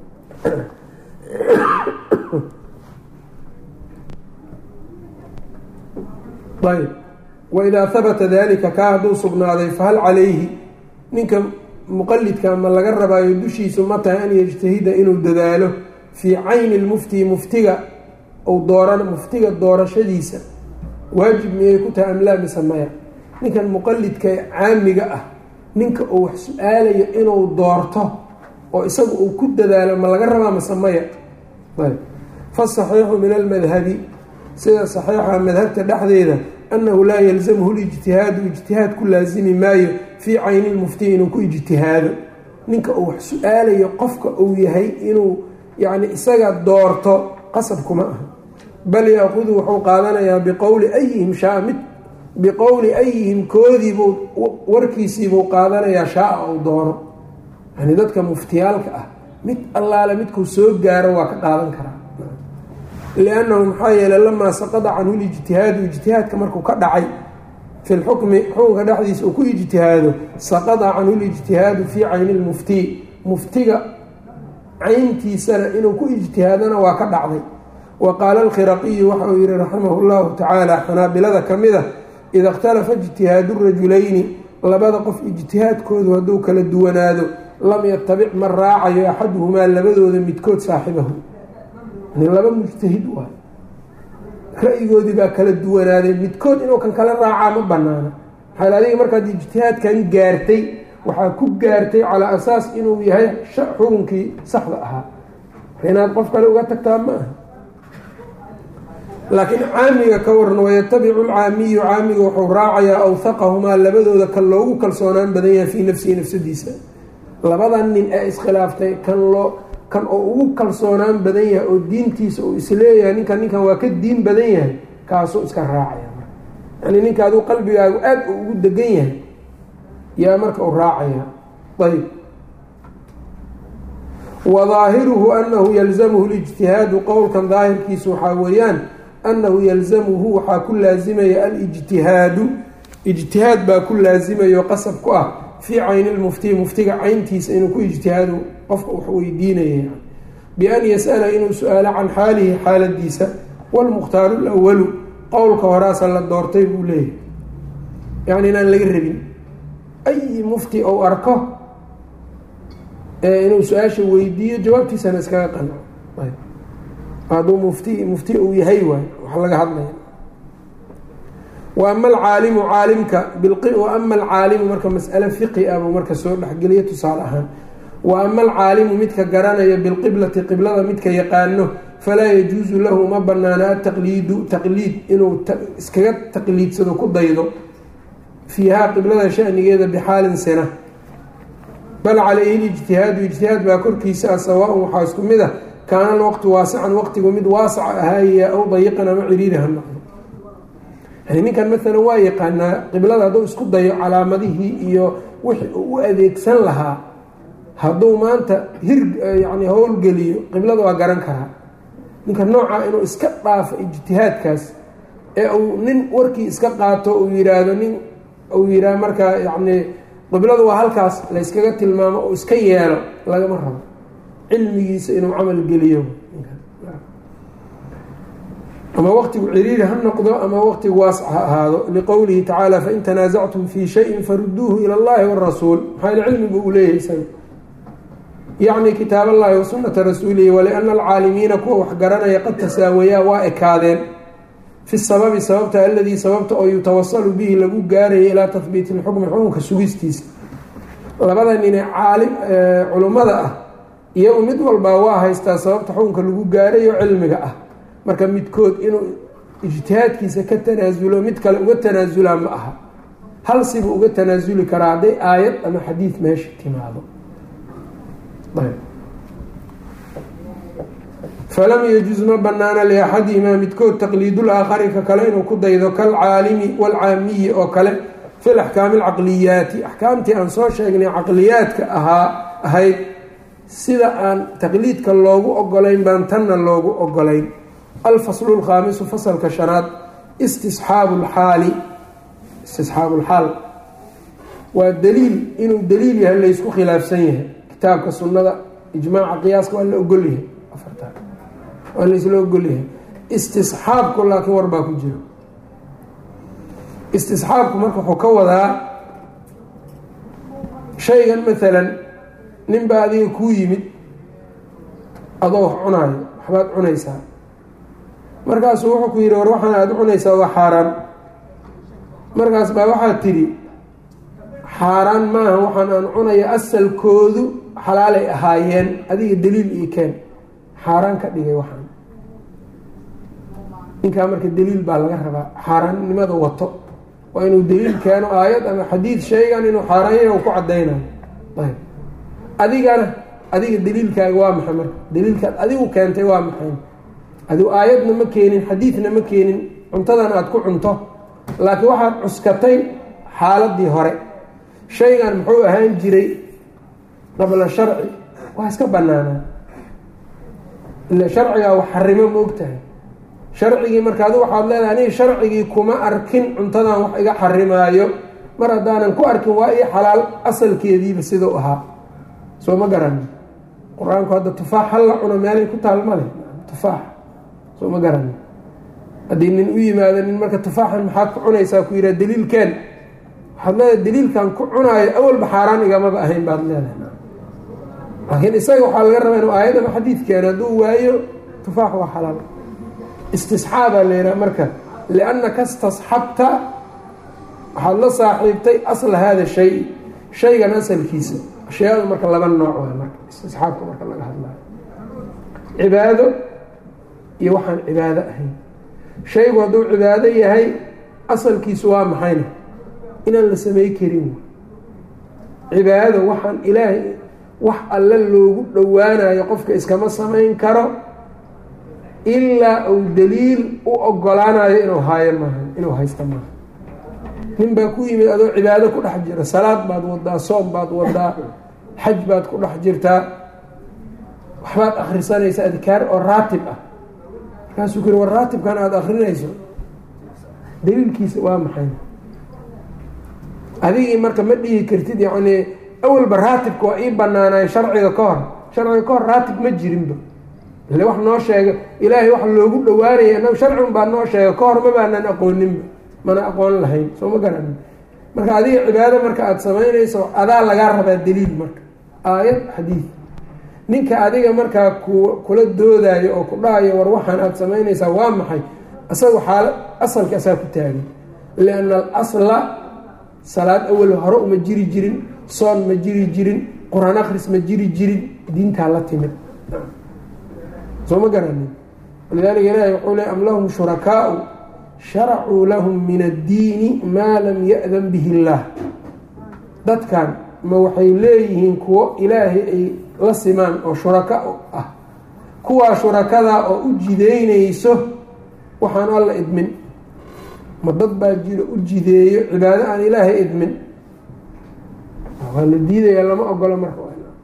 ayb waidaa habata dalika kaa hadduu sugnaaday fahal calayhi ninka muqalidka ma laga rabaayo dushiisu ma tahay an yajtahida inuu dadaalo fii cayni lmufti muftiga ou dooran muftiga doorashadiisa waajib miyay ku tahay amlaa mise maya ninkan muqalidka ee caamiga ah ninka uu wax su-aalayo inuu doorto oo isaga uu ku dadaalo ma laga rabaa mise maya ayb fasaxiixu min almadhabi sida saxiixa madhabta dhexdeeda annahu laa yalzamhu lijtihaadu ijtihaad ku laasimi maayo fii cayni lmufti inuu ku ijtihaado ninka uu wax su-aalayo qofka uu yahay inuu yacni isaga doorto qasab kuma aha bal yaakudu wuxuu qaadanayaa biqowli ayihim shaa mid biqowli ayihim koodiibuu warkiisiibuu qaadanayaa shaaa ou doono yani dadka muftiyaalka ah mid allaale midkuu soo gaaro waa ka qaadan karaa liannahu maxaa yeeley lamaa saqada canhu lijtihaadu ijtihaadka markuu ka dhacay fi lxukmi xukunka dhexdiisa uu ku ijtihaado saqada canhu lijtihaadu fii cayni lmufti muftiga cayntiisana inuu ku ijtihaadana waa ka dhacday wa qaala alkhiraqiyu waxa uu yihi raximahu llahu tacaala xanaabilada ka mid a ida ikhtalafa ijtihaadu rajulayni labada qof ijtihaadkoodu hadduu kala duwanaado lam yatabic ma raacayo axaduhumaa labadooda midkood saaxibahu laba mujtahid waay ra-yigoodii baa kala duwanaaday midkood inuu kan kala raacaa ma banaana maxaa adiga markaad ijtihaadkan gaartay waxaa ku gaartay calaa asaas inuu yahay xukunkii saxda ahaa inaad qof kale uga tagtaa ma aha laakiin caamiga ka waran wayatabicu lcaamiyu caamiga wuxuu raacayaa awhaqahumaa labadooda kan loogu kalsoonaan badan yahay fii nafsihi nafsadiisa labadan nin ee iskhilaaftay kan loo kan oo ugu kalsoonaan badan yahay oo diintiisa uu isleeyahay ninkan ninkan waa ka diin badan yahay kaasuu iska raacaya yani ninka aduu qalbigaagu aada u ugu degan yahay yaa marka u raacaya ayb wa daahiruhu anahu yalzamuhu lijtihaadu qowlkan daahirkiisu waxaa weeyaan annahu yalzamuhu waxaa ku laasimaya alijtihaadu ijtihaad baa ku laasimayo qasab ku ah fii cayni lmufti muftiga cayntiisa inuu ku ijtihaado qofka wax weydiinaya bian yas'ala inuu su-aalo can xaalihi xaaladiisa wlmukhtaaru lwalu qowlka horaasa la doortay buu leeyahay yani inaan laga rabin ayi mufti ou arko inuu su-aasha weydiiyo jawaabtiisana iskaga qanco hadduu mufti mufti uu yahay waay wax laga hadlaya wa ama alcaalimu caalimka wa ama alcaalimu marka mas'ale fiqi ah buu marka soo dhexgeliya tusaale ahaan wa ama alcaalimu midka garanaya bilqiblati qiblada midka yaqaano falaa yajuusu lahu uma banaana ataqliidu taqliid inuu iskaga taqliidsado ku daydo fiihaa qiblada shanigeeda bixaalin sina bal calayhi lijtihaadu ijtihaad baa korkiisa ah sawaa-un waxaa isku mid ah kaana alwaqtu waasican waqtigu mid waasaca ahaaya aw dayiqan ama ciriiri ha noqdo yani ninkan maalan waa yaqaanaa qiblada hadduu isku dayo calaamadihii iyo wixii uu u adeegsan lahaa hadduu maanta hir yani howlgeliyo qiblada waa garan karaa ninka noocaa inuu iska dhaafo ijtihaadkaas ee uu nin warkii iska qaato uu yiraahdo nin uu yidhaah markaa yacni qibladu waa halkaas layskaga tilmaamo uu iska yeelo lagama rabo cilmigiisa inuu camal geliyo ama waqtigu ciriiri ha noqdo ama waqtigu waasc ha ahaado liqowlihi tacaala fain tanaasactum fii shayin faruduuhu ila allahi warasuul maxaa cilmigu uu leeyahay isaga yacni kitaab allahi wa sunata rasuulihi waliana alcaalimiina kuwa wax garanaya qad tasaawayaa waa ekaadeen fi sababi sababta aladii sababta oo yutawasalu bihi lagu gaaraya ilaa tahbiiti lxukmi xukunka sugistiisa labada nine caalim culummada ah iyagu mid walbaa waa haystaa sababta xukunka lagu gaarayo cilmiga ah marka midkood inuu ijtihaadkiisa ka tanaasulo mid kale uga tanaasulaa ma aha hal sibuu uga tanaasuli karaa hadday aayad ama xadiid meesha timaado falam yajuz ma banaana liaxadihimaa midkood taqliidul aakhari ka kale inuu ku daydo kalcaalimi waalcaamiyi oo kale fi laxkaami alcaqliyaati axkaamtii aan soo sheegnay caqliyaadka ahaa ahayd sida aan taqliidka loogu ogolayn baan tanna loogu ogolayn alfaslu lkhaamisu fasalka shanaad istisxaabu lxaali istisxaabu lxaal waa daliil inuu daliil yahay laysku khilaafsan yahay kitaabka sunnada ijmaaca qiyaaska waa la ogolyahay afarta waa laysla ogolyahay istisxaabku laakiin war baa ku jiro istisxaabku marka wuxuu ka wadaa shaygan maalan nin baa adiga kuu yimid adoo wax cunaayo waxbaad cunaysaa markaasuu wuxuu ku yidhi war waxaan aada cunaysaa waa xaaraan markaas baa waxaad tidhi xaaraan maaha waxaan aan cunaya asalkoodu xalaalay ahaayeen adiga daliil ii keen xaaraan ka dhigay waxaan ninkaa marka daliil baa laga rabaa xaaraannimada wato waa inuu daliil keeno aayad ama xadiid sheegan inuu xaaraanya ku cadaynayo ayb adigana adiga daliilkaaga waa maxay marka daliilkaad adigu keentay waa maxay adigu aayadna ma keenin xadiidna ma keenin cuntadan aada ku cunto laakiin waxaad cuskatay xaaladii hore shaygan muxuu ahaan jiray qabla sharci waa iska banaanaa ila sharcigaa wax xarimo ma ogtahay sharcigii marka adu waxaad leedahay aniga sharcigii kuma arkin cuntadan wax iga xarimaayo mar haddaanan ku arkin waa ii xalaal asalkeediiba sidau ahaa soo ma garani qur-aanku hadda tufaax hal la cuno meelay ku taal ma leh tufaax soo ma garani haddii nin u yimaado nin marka tufaaxan maxaad ku cunaysaa ku yidhaha daliilkeen waxaad leedahay daliilkan ku cunaayo awalba xaaraan igamaba ahayn baad leedahay laakiin isaga waxaa laga rabaa inuu aayad ama xadiid keeno hadduu waayo tufaax waa xalaal istisxaabaa la yidhaha marka liannaka istasxabta waxaad la saaxiibtay asla hada shay shaygan asalkiisa ashyaadu marka laba nooc waa marka istisxaabka marka laga hadlayo cibaado iyo waxaan cibaado ahayn shaygu hadduu cibaado yahay asalkiisu waa maxayna inaan la samey karin cibaado waxaan ilaahay wax alle loogu dhowaanayo qofka iskama samayn karo ilaa uu daliil u ogolaanayo inuu haayo maaha inuu haysto maaha nin baa ku yimid adoo cibaado ku dhex jira salaad baad wadaa soom baad wadaa xaj baad ku dhex jirtaa waxbaad akhrisanaysa adkaar oo raatib ah markaasuu ku yiri war raatibkan aada akrinayso daliilkiisa waa maxay adigii marka ma dhihi kartid yacnii awalba raatibka waa ii banaanayo sharciga ka hor sharciga ka hor raatib ma jirinba ile wax noo sheega ilaahay wax loogu dhawaanaya inagu sharcigun baa noo sheega ka hor ma baanan aqooninba mana aqoon lahayn soo ma garanin marka adiga cibaado marka aada samaynayso adaa lagaa rabaa daliil marka aayad xadiid ninka adiga markaa ku kula doodayo oo ku dhahayo war waxaan aada samaynaysaa waa maxay isaga xaala asalka asaa ku taagay lianna alasla salaad awal hore uma jiri jirin soon ma jiri jirin qur-aan akris ma jiri jirin diintaa la timid soo ma garanin walidaalika ilaahi wuxuu le am lahum shurakaau sharacuu lahum min addiini maa lam ya-dan bihi illaah dadkan ma waxay leeyihiin kuwo ilaahay ay la simaan oo shuraka ah kuwaa shurakadaa oo u jideynayso waxaan alla idmin ma dad baa jiro u jideeyo cibaado aan ilaahay idmin waa la diidaya lama ogolo marka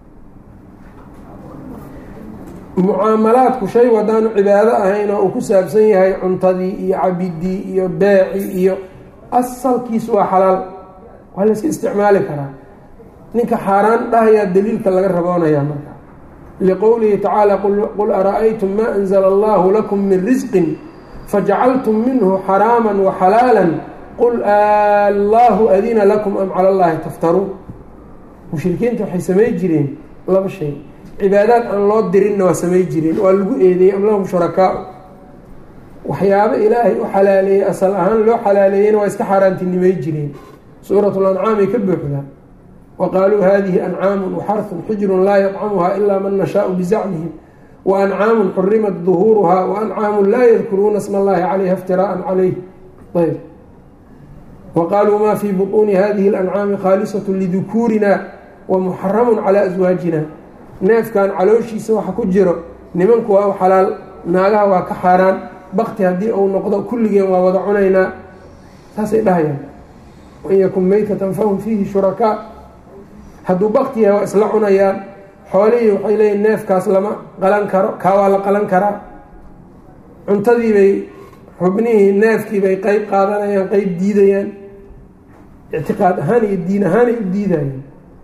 mucaamalaadku shay wadaanu cibaado ahayn oo uu ku saabsan yahay cuntadii iyo cabidii iyo beeci iyo asalkiisu waa xalaal waa layska isticmaali karaa ninka xaaraan dhahayaa daliilka laga raboonayaa marka liqowlihi tacaala qul ara-aytum maa anzla allahu lakum min risqin fajacaltum minhu xaraama waxalaala qul allahu adina lakum am cala allahi taftaruun mushrikiinta waxay samay jireen laba shay cibaadaad aan loo dirinna waa samay jireen waa lagu eedeeyey am lahum shurakaa waxyaabo ilaahay u xalaaleeyey asal ahaan loo xalaaleeyeyna waa iska xaaraantinimay jireen suurat lancaamay ka buuxdaa wa qaaluu hadihi ancaamu waxarun xujrun laa yadcamuha ilaa man nashaau bizacmihim wa ancaamun xurimat duhuuruha wa ancaamun laa yadkuruuna sma allahi calayha iftiraaan calayh ayb wa qaaluu ma fii buطuuni hadihi اlancaami khaalisat lidukuurina wa muxaramu calى aswaajina neefkan calooshiisa waxa ku jiro nimanku waa u xalaal naagaha waa ka xaaraan bakti haddii uu noqdo kulligeen waa wada cunaynaa saasay dhahayaan wain yakun meytatan fahum fiihi shurakaa hadduu bakti yahay waa isla cunayaan xoolihii waxay leeyihin neefkaas lama qalan karo kaa waa la qalan karaa cuntadiibay xubnihii neefkiibay qeyb qaadanayaan qeyb diidayaan ictiqaad ahaan iyo diin ahaanay u diidayaan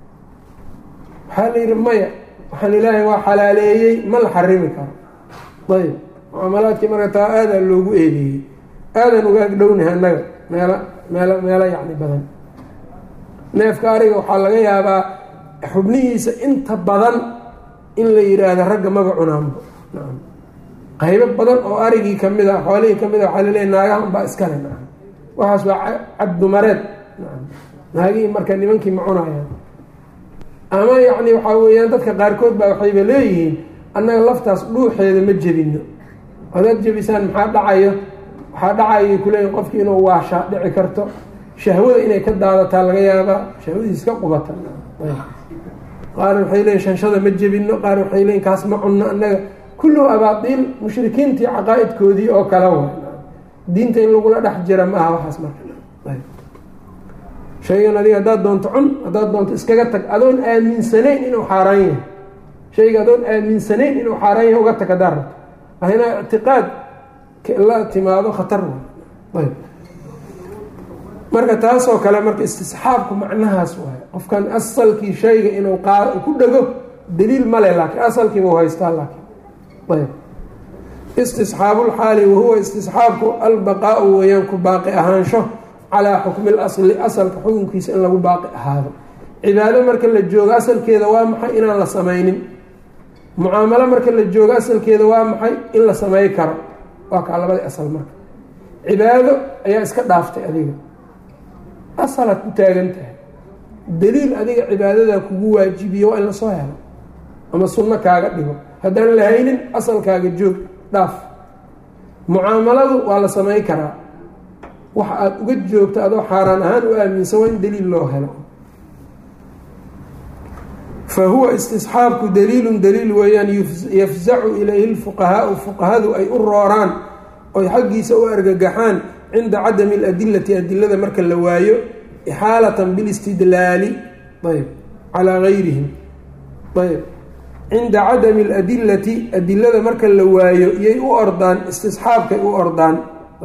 waxaa la yidhi maya waxaan ilaahay waa xalaaleeyey ma la xarimi karo ayb mucaamalaadkii marka taa aadaa loogu eedeeyey aadan uga agdhownahay annaga meelo meelo meelo yacni badan neefka ariga waxaa laga yaabaa xubnihiisa inta badan in la yidhaahdo ragga maba cunaanbo nacam qaybo badan oo arigii kamid a xoolihii kamid a waxaa laleeyahy naagahan baa iskale nacam waxaas waa cabdumareed nacam naagihii marka nimankii ma cunayaan ama yacni waxaa weeyaan dadka qaarkood baa waxayba leeyihiin annaga laftaas dhuuxeeda ma jebino hadaad jebisaan maxaa dhacayo waxaa dhacayay kuleeyihin qofkii inuu waashaa dhici karto shahwada inay ka daadataa laga yaabaa shahwadiis ka qubata qaar waxay leeyiin shanshada ma jebino qaar waxay leeyiin kaas ma cunno annaga kulluhu abaadiil mushrikiintii caqaa-idkoodii oo kale wa diinta in lagula dhex jira ma aha waxaas marka shaygan adiga haddaad doonto cun haddaad doonto iskaga tag adoon aaminsanayn inuu xaaraan yahay shayga adoon aaminsanayn inuu xaaraan yahay uga tag haddaa rabto lahina ictiqaad la timaado khatar way ayb marka taasoo kale marka istisxaabku macnahaas waay qofkan asalkii shayga inuu qaad ku dhego daliil male laakiin asalkiiba u haystaa laakiin ayb istisxaabulxaali wahuwa istisxaabku albaqaau weeyaan ku baaqi ahaansho calaa xukmi lasli asalka xukunkiisa in lagu baaqi ahaado cibaado marka la joogo asalkeeda waa maxay inaan la samaynin mucaamalo marka la joogo asalkeeda waa maxay in la samey karo waa kaa labadii asal marka cibaado ayaa iska dhaaftay adiga asalaad ku taagan tahay daliil adiga cibaadadaa kugu waajibiyo waa in lasoo helo ama sunno kaaga dhigo haddaan la haynin asalkaaga joog dhaaf mucaamaladu waa la samey karaa waxa aada uga joogto adoo xaaraan ahaan u aaminsan waa in daliil loo helo fa huwa istisxaabku daliilun daliil weeyaan yafzacu ilayhi lfuqahaau fuqahadu ay u rooraan oy xaggiisa u argagaxaan cinda cadami aladilati adilada marka la waayo ixaalatan bilistidlaali ayb calaa gayrihim ayb cinda cadami aladilati adilada marka la waayo iyay u ordaan istisxaabkay u ordaan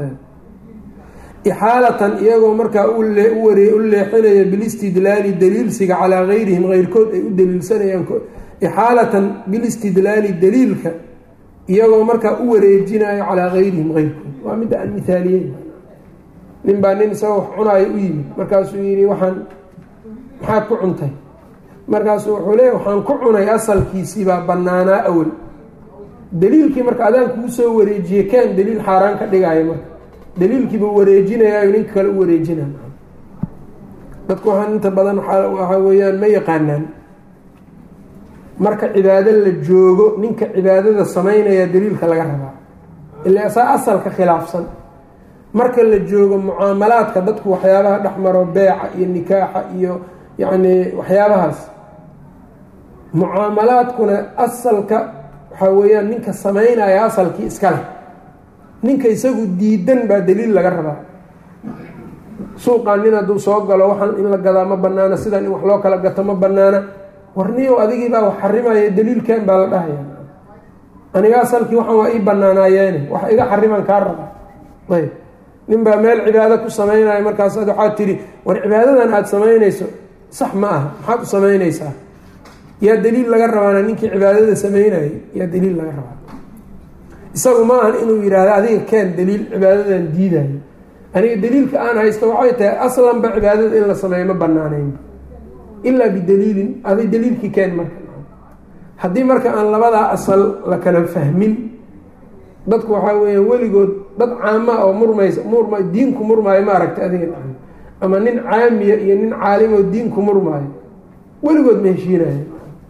ixaalatan iyagoo markaa u leexinaya bilistidlaali daliilsiga calaa gayrihim keyrkood ay u daliilsanayaan ixaalatan bilistidlaali daliilka iyagoo markaa u wareejinayo calaa gayrihim keyrkood waa midda aan mihaaliyey nin baa nin isagoo wax cunaayo u yimid markaasuu yidhi waxaan maxaad ku cuntay markaasuu wuxuu leeya waxaan ku cunay asalkiisiibaa banaanaa awel daliilkii marka adaan kuu soo wareejiyey kaan daliil xaaraan ka dhigaayo marka daliilkiibuu wareejinayaayo ninka kale u wareejinay dadku waxaan inta badan waxaa weeyaan ma yaqaanaan marka cibaado la joogo ninka cibaadada samaynaya daliilka laga rabaa ilaa saa asalka khilaafsan marka la joogo mucaamalaadka dadku waxyaabaha dhexmaro beeca iyo nikaaxa iyo yacni waxyaabahaas mucaamalaadkuna asalka waxaa weeyaan ninka samaynaya asalkii iskale ninka isagu diidan baa daliil laga rabaa suuqan nin hadduu soo galo waxaan in la gadaa ma banaana sidan in wax loo kala gato ma banaana warniyow adigiibaa wax xarimaya daliilkan baa la dhahaya aniga asalkii waxaan waa ii banaanaayeene wax iga xariman kaa raba ayb nin baa meel cibaado ku samaynaya markaas ad waxaad tidhi war cibaadadan aada samaynayso sax ma aha maxaad u samaynaysaa yaa daliil laga rabaana ninkii cibaadada samaynayay yaa daliil laga rabaa isagu ma ahan inuu yidhaahdo adiga keen daliil cibaadadan diidayo aniga daliilka aan haysto waxay tahay aslanba cibaadada in la sameeyo ma banaanayn ilaa bidaliilin aday daliilkii keen marka haddii marka aan labadaa asal la kala fahmin dadku waxaa weeya weligood dad caama oo murmaysa murma diinku murmaayo ma aragta adiga ama nin caamiya iyo nin caalimoo diinku murmaayo weligood ma heshiinayo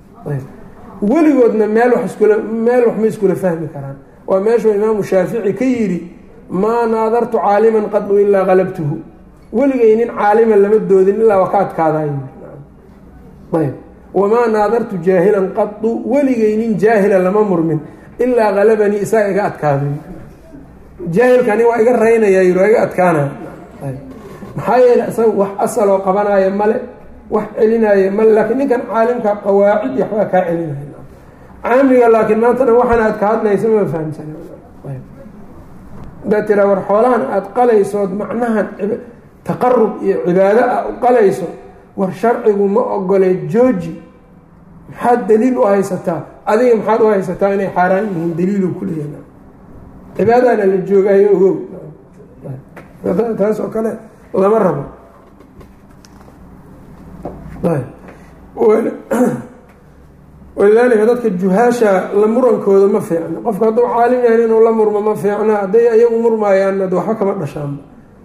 weligoodna meel wax iskula meel wax ma iskula fahmi karaan waa meeshuu imaamu shaafici ka yidhi maa naadartu caaliman qadu ilaa qalabtuhu weligay nin caalima lama doodin ilaa waa ka adkaadaay ayb wamaa naadartu jaahilan qadu weligay nin jaahila lama murmin ilaa qalabanii isaga iga adkaaday jaahilkani waa iga raynaya yiri waa iga adkaanaya maxaa yeele isaga wax asaloo qabanaya male wax celinaya male laakiin ninkan caalimka qawaacid iyo waxbaa kaa celinaya caamiga laakiin maantana waxaana aad ka hadlaysa ma fahamsan hadaad tiraa war xoolahan aada qalaysood macnahan taqarub iyo cibaado ah u qalayso war sharcigu ma ogole jooji maxaad daliil u haysataa adiga maxaad u haysataa inay xaaraan yihiin daliilu kuleeya cibaadana la joogaayo ogow taas oo kale lama rabo walidaalika dadka juhaasha la murankooda ma fiicno qofka hadduu caalim yahay inuu la murmo ma fiicna hadday ayagu murmaayaan waxba kama dhashaan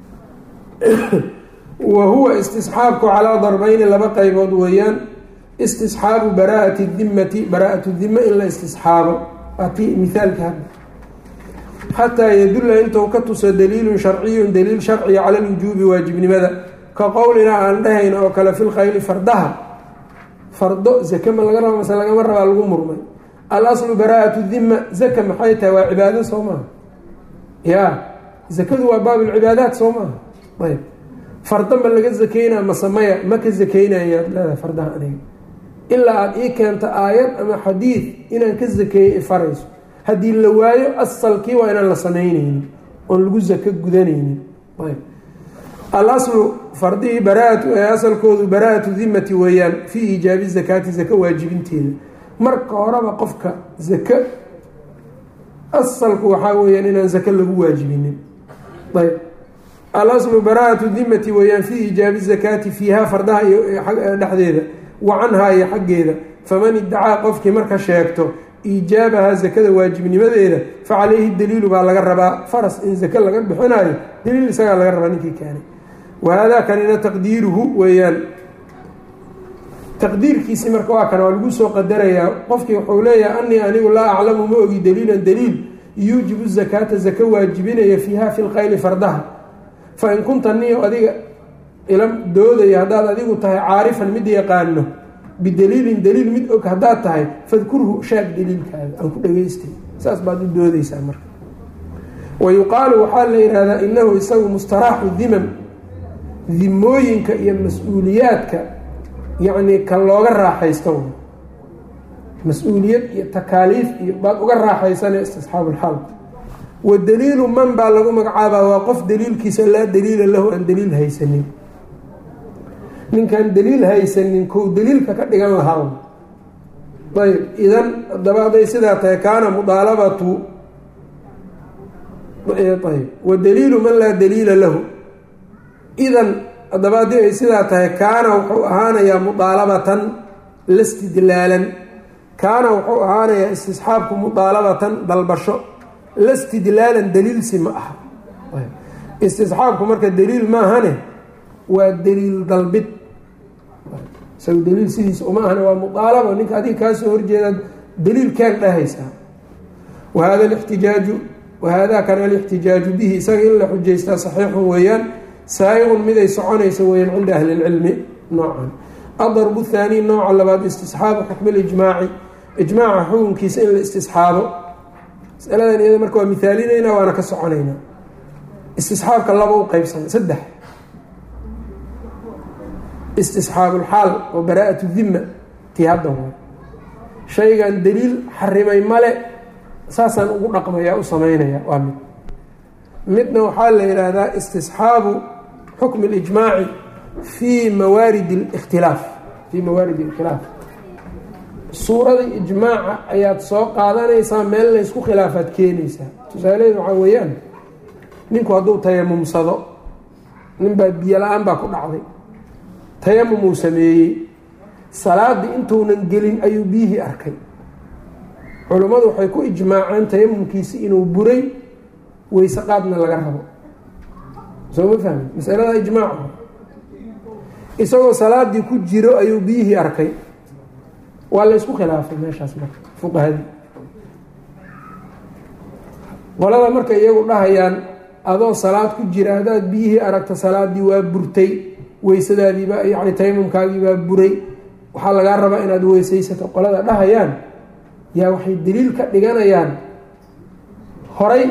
wa huwa istisxaabku calaa darbayni laba qaybood weeyaan istisxaabu baraa'ati dimmati baraa'atu dima in la istisxaabo ati mihaalka hadda xataa yadulla intuu ka tuso daliilun sharciyun daliil sharciya cala lwujuubi waajibnimada ka qowlinaa aan dhahayn oo kale fi lkhayli fardaha fardo zake ma laga raba mase lagama rabaa lagu murmay al aslu baraa'atu dima zaka maxay tahay waa cibaado soo maaha ya zakadu waa baabulcibaadaat soo maaha ayb fardo ma laga zakeynaa mase maya ma ka zakeynayaad leedahay fardaha aniga ilaa aada ii keento aayad ama xadiid inaan ka zakeeyo ifarayso haddii la waayo asalkii waa inaan la samaynaynin oon lagu zako gudanaynin ayb alaslu fardihii baraatu asalkoodu baraa'atu dimati weeyaan fii iijaabi zakaati zako waajibinteeda marka horeba qofka zako asalku waxaa weeyaan inaan zako lagu waajibinin ayb alaslu baraa'atu dimati weeyaan fii iijaabi zakaati fiiha fardaha iyo dhexdeeda wa canhaa iyo xaggeeda faman iddacaa qofkii marka sheegto iijaabaha zakada waajibnimadeeda fa calayhi daliilu baa laga rabaa faras in zake laga bixinayo daliil isagaa laga rabaa ninkii keenay wahaadaa kanina taqdiiruhu weeyaan taqdiirkiisi marka waa kana waa lagu soo qadarayaa qofkii wuxuu leeyahay anii anigu laa aclamu ma ogi daliilan daliil yuujibu zakaata zako waajibinaya fiiha fi lkhayli fardaha fa in kunta niyo adiga ila doodaya haddaad adigu tahay caarifan mid yaqaano bidaliilin daliil mid og haddaad tahay fadkurhu shaag daliilkaaga aan ku dhageystay saas baad u doodeysaa marka wa yuqaalu waxaa la yidhahdaa inahu isagu mustaraaxu dimam dimooyinka iyo mas-uuliyaadka yacnii ka looga raaxaysto mas-uuliyad iyo takaaliif iyo baad uga raaxaysana istisxaabulxaal wa daliilu man baa lagu magacaabaa waa qof daliilkiisa laa daliila lahu aan daliil haysanin ninkaan daliil haysanin kow daliilka ka dhigan lahaa ayb idan haddaba hadday sidaa tahay kaana mudaalabatu ayb wa daliilu man laa daliila lahu idan haddaba haddii ay sidaa tahay kaana wuxuu ahaanayaa mudaalabatan lastidlaalan kaana wuxuu ahaanayaa istisxaabku mudaalabatan dalbasho lastidlaalan daliilsi ma aha istisxaabku marka daliil maahane waa daliil dalbid isaga daliil sidiisa uma ahna waa muaalaba ninka adiga kaasoo horjeedaad daliilkaan dhahaysaa wahada lixtijaaju wahaadaa kana alixtijaaju bihi isaga in la xujaystaa saxiixun weeyaan saayiqun miday soconaysa weyaan cinda ahli lcilmi noocan adarbu thaani nooca labaad istisxaabu xukmi lijmaaci ijmaaca xukunkiisa in la istisxaabo masaladan iyada marka waa mihaalinaynaa waana ka soconaynaa istisxaabka laba u qeybsana saddex istisxaabulxaal oo baraa-atu dimma tii hadda waa shaygan daliil xarimay male saasaan ugu dhaqmayaa u sameynaya waa mid midna waxaa la yidhaahdaa istisxaabu xukmi اlijmaaci fii mawaarid اlkhtilaaf fii mawaarid اlkhilaaf suurada ijmaaca ayaad soo qaadanaysaa meel laysku khilaafaad keenaysaa tusaalaheed waxaa weeyaan ninku hadduu tayamumsado ninbaa biyo la-aan baa ku dhacday tayamum uu sameeyey salaadii intuunan gelin ayuu biyihii arkay culummadu waxay ku ijmaaceen tayamumkiisi inuu buray weyse qaadna laga rabo soo ma fahmi masalada ijmaaca isagoo salaadii ku jiro ayuu biyihii arkay waa la ysku khilaafay meeshaas marka fuqahadii qolada marka iyagu dhahayaan adoo salaad ku jira haddaad biyihii aragta salaadii waa burtay weysadaadiibaa yani tayamumkaagiibaa buray waxaa lagaa rabaa inaad weysaysato qolada dhahayaan yaa waxay daliil ka dhiganayaan horay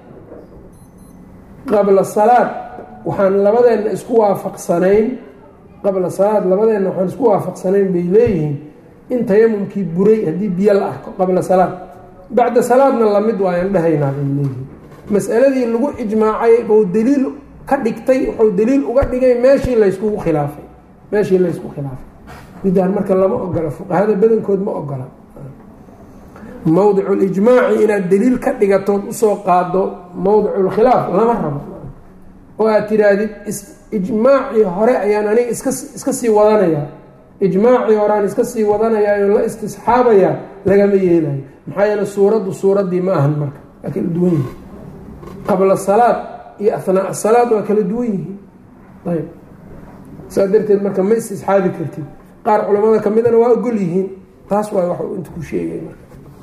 qabla salaad waxaan labadeenna isku waafaqsanayn qabla salaad labadeenna waxaan isku waafaqsanayn bay leeyihiin in tayamumkii buray haddii biyo la arko qabla salaad bacda salaadna lamid waayaan dhahaynaa bay leeyihiin masaladii lagu ijmaacay buu daliil ka dhigtay wuxuu daliil uga dhigay meeshii layskugu khilaafay meeshii laysku khilaafay midaan marka lama ogola fuqahada badankood ma ogola mowdiculijmaaci inaad daliil ka dhigatood usoo qaado mowdiculkhilaaf lama rabo oo aad tihaahdid ijmaacii hore ayaan aniga iska iska sii wadanayaa ijmaacii hore aan iska sii wadanayaayo la istisxaabayaa lagama yeelayo maxaa yeele suuraddu suuraddii ma ahan marka waa kala duwan yihiin qabla salaad iyo athnaa salaad waa kala duwan yihiin ayb saas darteed marka ma istisxaabi kartid qaar culamada kamidana waa ogol yihiin taas waa wax inta ku sheegay marka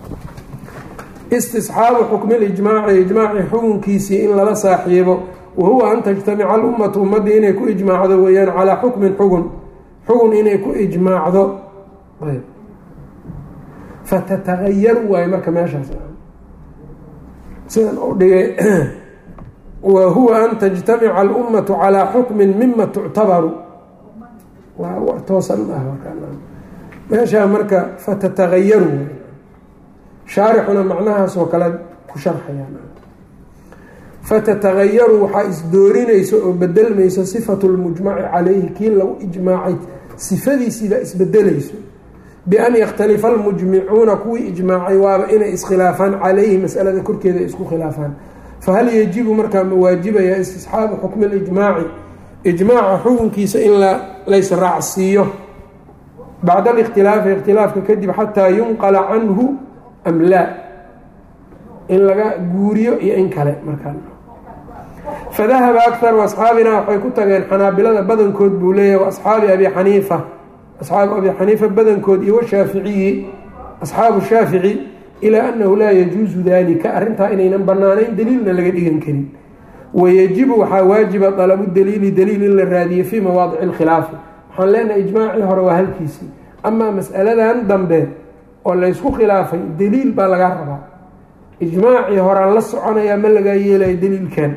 istisxaabu xukmi lijmaaci ijmaaci xukunkiisii in lala saaxiibo wahuwa an tajtamica alummatu ummaddii inay ku ijmaacdo weeyaan calaa xukmin xugun xugun inay ku ijmaacdo ayb fatatagayaru waayo marka meeshaas sidan u dhigay wa huwa an tajtamica alummatu calaa xukmin mima tuctabaru waa war toosan ah meeshaa marka fatatagayaru waay shaarixuna macnahaasoo kale ku sharxayaan fatatagayaru waxaa isdoorinaysa oo bedelmayso sifatu lmujmaci calayhi kii lagu ijmaacay sifadiisiibaa isbedelayso bian yakhtalifa almujmicuuna kuwii ijmaacay waaba inay iskhilaafaan calayhi masalada korkeeda ay isku khilaafaan fahal yajibu markaa ma waajibaya istisxaabu xukmi lijmaaci ijmaaca xukunkiisa in laysraacsiiyo bacda alikhtilaafi ikhtilaafka kadib xataa yunqala canhu am laa in laga guuriyo iyo in kale markaa fadahaba akharu asxaabina waxay ku tageen xanaabilada badankood buu leeyahy waasxaabi abi xaniifa asxaabu abi xaniifa badankood iyo washaaficiyi asxaabu shaafici ilaa annahu laa yajuusu dalika arrintaa inaynan banaanayn daliilna laga dhigan karin wayajibu waxaa waajiba dalabu daliili daliil in la raadiyo fii mawaadici alkhilaafi waxaan leenahay ijmaacii hore waa halkiisii amaa mas'aladan dambe oo laysku khilaafay daliil baa lagaa rabaa ijmaacii horaan la soconayaa ma lagaa yeelayo daliilkan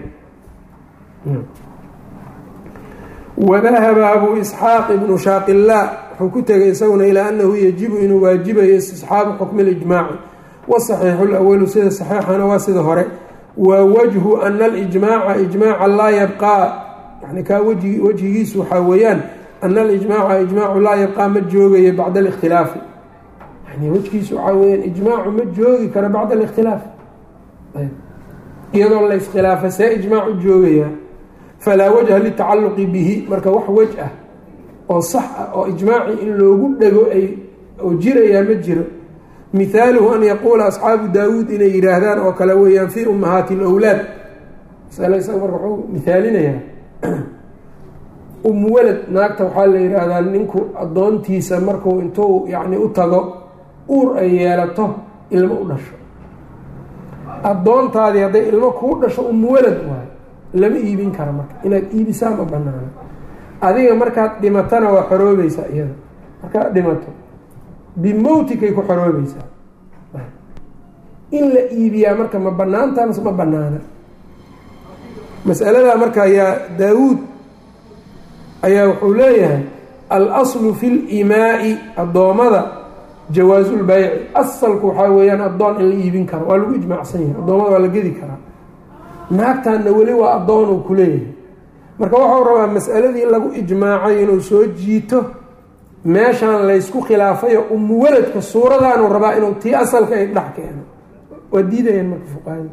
wadahaba abuu isxaaq ibnu shaaqilaa wuxuu ku tegay isaguna ilaa annahu yajibu inuu waajibayo istisxaabu xukmi lijmaaci wasaxiixu lawalu sida saxiixana waa sida hore wa wajhu ana alijmaaca ijmaaca laa yabqaa yani kaa wji wejhigiisu waxaa weeyaan ana alijmaaca ijmaacu laa yabqaa ma joogayo bacda alikhtilaafi yani wejgiisu waxaa weyaan ijmaacu ma joogi karo bacda alikhtilaaf iyadoo la iskhilaafay see ijmaac u joogayaa falaa wajha litacaluqi bihi marka wax wej ah oo sax ah oo ijmaaci in loogu dhego ay oo jirayaa ma jiro mihaaluhu an yaquula asxaabu daawuud inay yidhaahdaan oo kale weeyaan fii ummahaati lwlaad masale isaga marka wuxuu mihaalinayaa um walad naagta waxaa la yidhaahdaa ninku addoontiisa markuu intuu yacni u tago uur ay yeelato ilmo u dhasho addoontaadii hadday ilmo kuu dhasho um walad waayo lama iibin kara marka inaad iibisaa ma banaano adiga markaad dhimatana waa xoroobaysaa iyada markaad dhimato bimowtikay ku xoroobaysaa in la iibiyaa marka ma banaantaa mase ma banaana masaladaa marka ayaa daawuud ayaa wuxuu leeyahay al-aslu fi limaai addoommada jawaasulbayci asalku waxaa weeyaan addoon in la iibin karo waa lagu ijmaacsan yahay addoommada waa la gedi karaa naagtanna weli waa addoon uu ku leeyahay marka waxau rabaa masaladii lagu ijmaacay inuu soo jiito meeshaan laysku khilaafayo umu waladka suuradaanuu rabaa inuu tii asalka ay dhex keeno waa diidayaan marka fuqahada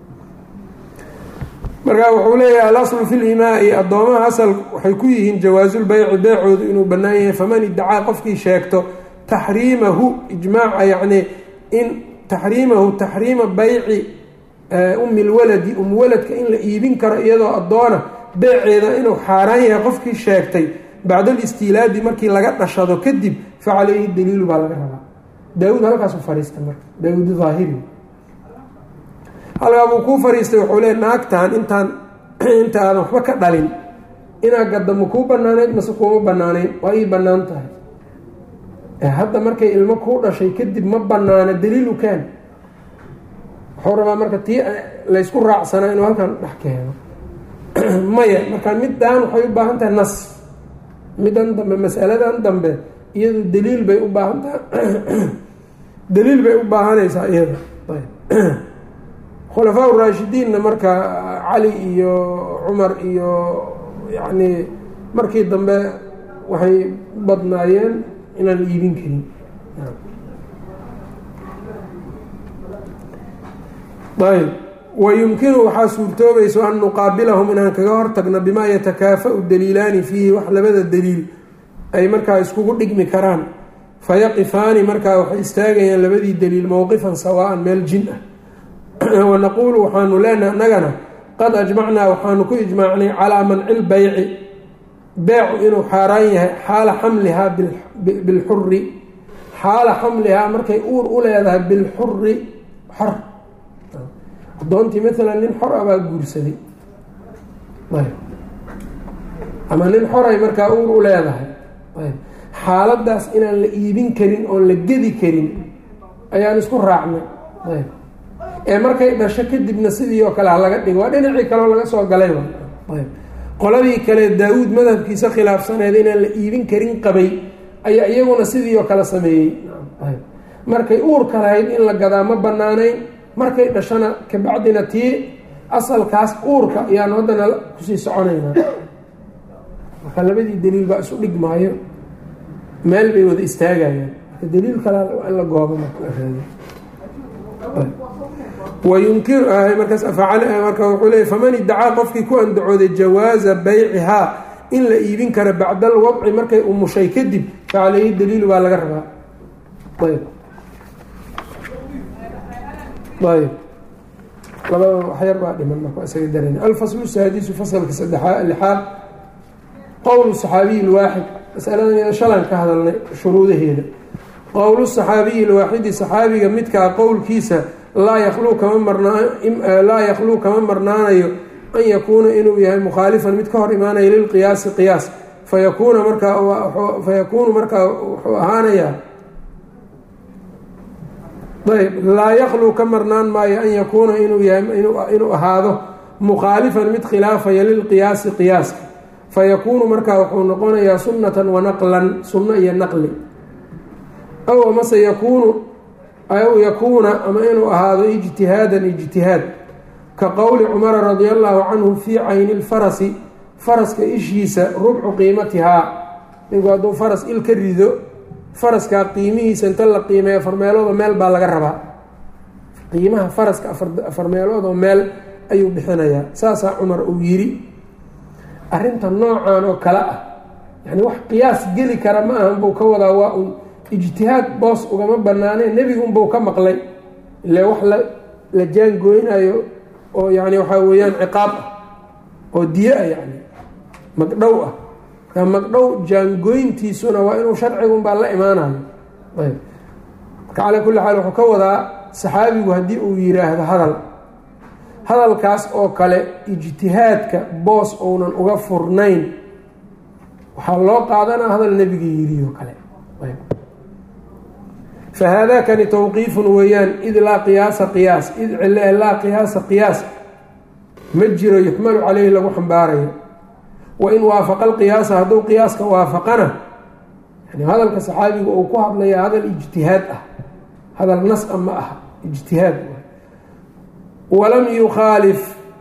marka wuxuu leeyahay alaslu fi limaai addoomaha asal waxay ku yihiin jawaasulbayci beecoodu inuu bannaan yahay faman iddacaa qofkii sheegto taxriimahu ijmaaca yacni in taxriimahu taxriima bayci umi lwaladi um waladka in la iibin karo iyadoo addoona beeceeda inuu xaaraan yahay qofkii sheegtay bacda alistiilaadi markii laga dhashado kadib fa caleyhi daliilu baa laga rabaa daawuud halkaasu fariistay marka daawuud daahiri halkaa buu kuu fariistay wuxuu le naagtan intaan inta aadan waxba ka dhalin inaa gadda ma kuu banaanayd mase kuuma banaanayn waa ii banaan tahay hadda markay ilmo kuu dhashay kadib ma banaano daliil u keen wuxuu rabaa marka tii laysku raacsanaa inuu halkan dhex keeno maya marka middaan waxay u baahan tahay nas middan dambe masaladan dambe iyadu daliil bay u baahan tahay daliil bay u baahanaysaa iyada khulafaa uraashidiinna marka cali iyo cumar iyo yacni markii dambe waxay badnaayeen inaan la iibin karin ayb wayumkinu waxaa suurtoobayso an nuqaabilahum inaan kaga hortagno bimaa yatakaafa-u daliilaani fiihi wax labada daliil ay markaa iskugu dhigmi karaan fayaqifaani markaa waxay istaagayaan labadii daliil mowqifan sawaan meel jin ah wanaquulu waxaanu leenaha annagana qad ajmacnaa waxaanu ku ijmaacnay calaa manci lbayci beecu inuu xaaraan yahay xaala xamlihaa bilxuri xaala xamlihaa markay uur u leedahay bilxuri xor adoontii maalan nin xor a baa guursaday ama nin xoray markaa uur u leedahay xaaladaas inaan la iibin karin oon la gedi karin ayaan isku raacnay ee markay dhasho kadibna sidii oo kale ha laga dhigo waa dhinacii kaleo laga soo galay qoladii kale daa-uud madhabkiisa khilaafsaneed inaan la iibin karin qabay ayaa iyaguna sidii oo kale sameeyey markay uurka lahayd in la gadaa ma banaanayn markay dhashana kabacdina tii asalkaas uurka ayaan haddana kusii soconaynaa marka labadii daliil baa isu dhigmaayo meel bay wada istaagayaan daliil kale in la goobo wayunkiru markaas marka wuxuu leey faman idacaa qofkii ku andacooday jawaaza baycihaa in la iibin kara bacda alwadci markay umushay kadib facaleyhi daliilu baa laga rabaa ayb ayb labada waxyar baa dhiman marka isaga daran alfaslu saadisu fasalka saddexaa lixaad qowl saxaabiyi lwaaxid masaladan shalan ka hadalnay shuruudaheeda qowlu saxaabiyi lwaaxidi saxaabiga midkaa qowlkiisa laa yakluu kama marnlaa yakluu kama marnaanayo an yakuuna inuu yahay mukhaalifan mid ka hor imaanaya lilqiyaasi qiyaas fayakuuna markaa fayakuunu markaa wuxuu ahaanayaa ayb laa yakluu ka marnaan maayo an yakuuna inuu yahay inuu ahaado mukhaalifan mid khilaafaya lilqiyaasi qiyaaska fayakuunu markaa wuxuu noqonayaa sunnatan wanaqlan sunno iyo naqli aw amase yakuunu aw yakuuna ama inuu ahaado ijtihaadan ijtihaad ka qowli cumara radia allahu canhu fii cayni lfarasi faraska ishiisa rubcu qiimatihaa ninku hadduu faras il ka rido faraskaa qiimihiisa inta la qiimeeyo afar meeloodoo meel baa laga rabaa qiimaha faraska afar meeloodoo meel ayuu bixinayaa saasaa cumar uu yiri arrinta noocan oo kale ah yani wax qiyaas geli kara ma ahan buu ka wadaa waa un ijtihaad boos ugama banaaneen nebigunbuu ka maqlay ile wax la la jaangooynayo oo yani waxaa weeyaan ciqaab ah oo diye ah yani magdhow ah marka magdhow jaangooyntiisuna waa inuu sharcigunbaa la imaanayo ayb marka calaa kulli xaal wuxuu ka wadaa saxaabigu haddii uu yiraahdo hadal hadalkaas oo kale ijtihaadka boos ounan uga furnayn waxaa loo qaadanaa hadal nebiga yidhi oo kale fahaadakani tawqiifun weeyaan id laa qiyaasa qiyaas id cile laa qiyaasa qiyaas ma jiro yuxmalu caleyhi lagu xambaarayo wain waafaqa alqiyaasa hadduu qiyaaska waafaqana yani hadalka saxaabiga uu ku hadlaya hadal ijtihaad ah hadal nas a ma aha ijtihaad walam yukhaalif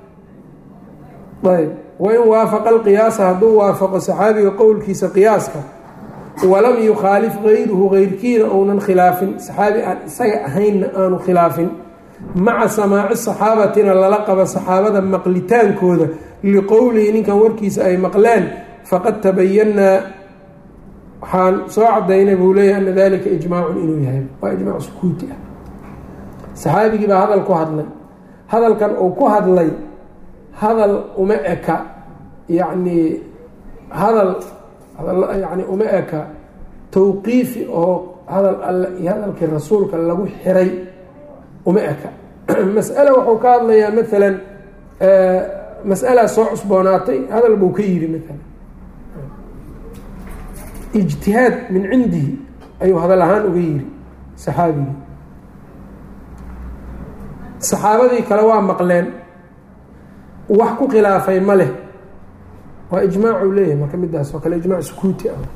ayb wain waafaqa alqiyaasa hadduu waafaqo saxaabiga qowlkiisa qiyaaska walam yukhaalif gayruhu geyrkiina ounan khilaafin saxaabi aan isaga ahaynna aanu khilaafin maca samaaci saxaabatina lala qaba saxaabada maqlitaankooda liqowlihi ninkan warkiisa ay maqleen faqad tabayanaa waxaan soo cadaynay buu leeyahy ana dalika ijmaacun inuu yahay waa ijmaac sukuuti ah saxaabigii baa hadal ku hadlay hadalkan uu ku hadlay hadal uma eka yacni hadal yani uma eka tawqiifi oo hadal alle iyo hadalkii rasuulka lagu xiray uma eka mas'ale wuxuu ka hadlayaa maalan mas'alaa soo cusboonaatay hadal buu ka yidhi maalan ijtihaad min cindihi ayuu hadal ahaan uga yiri saxaabigii saxaabadii kale waa maqleen wax ku khilaafay ma leh waa ijmaacuu leeyahay marka midaas oo kale ijmaac sukuuti ah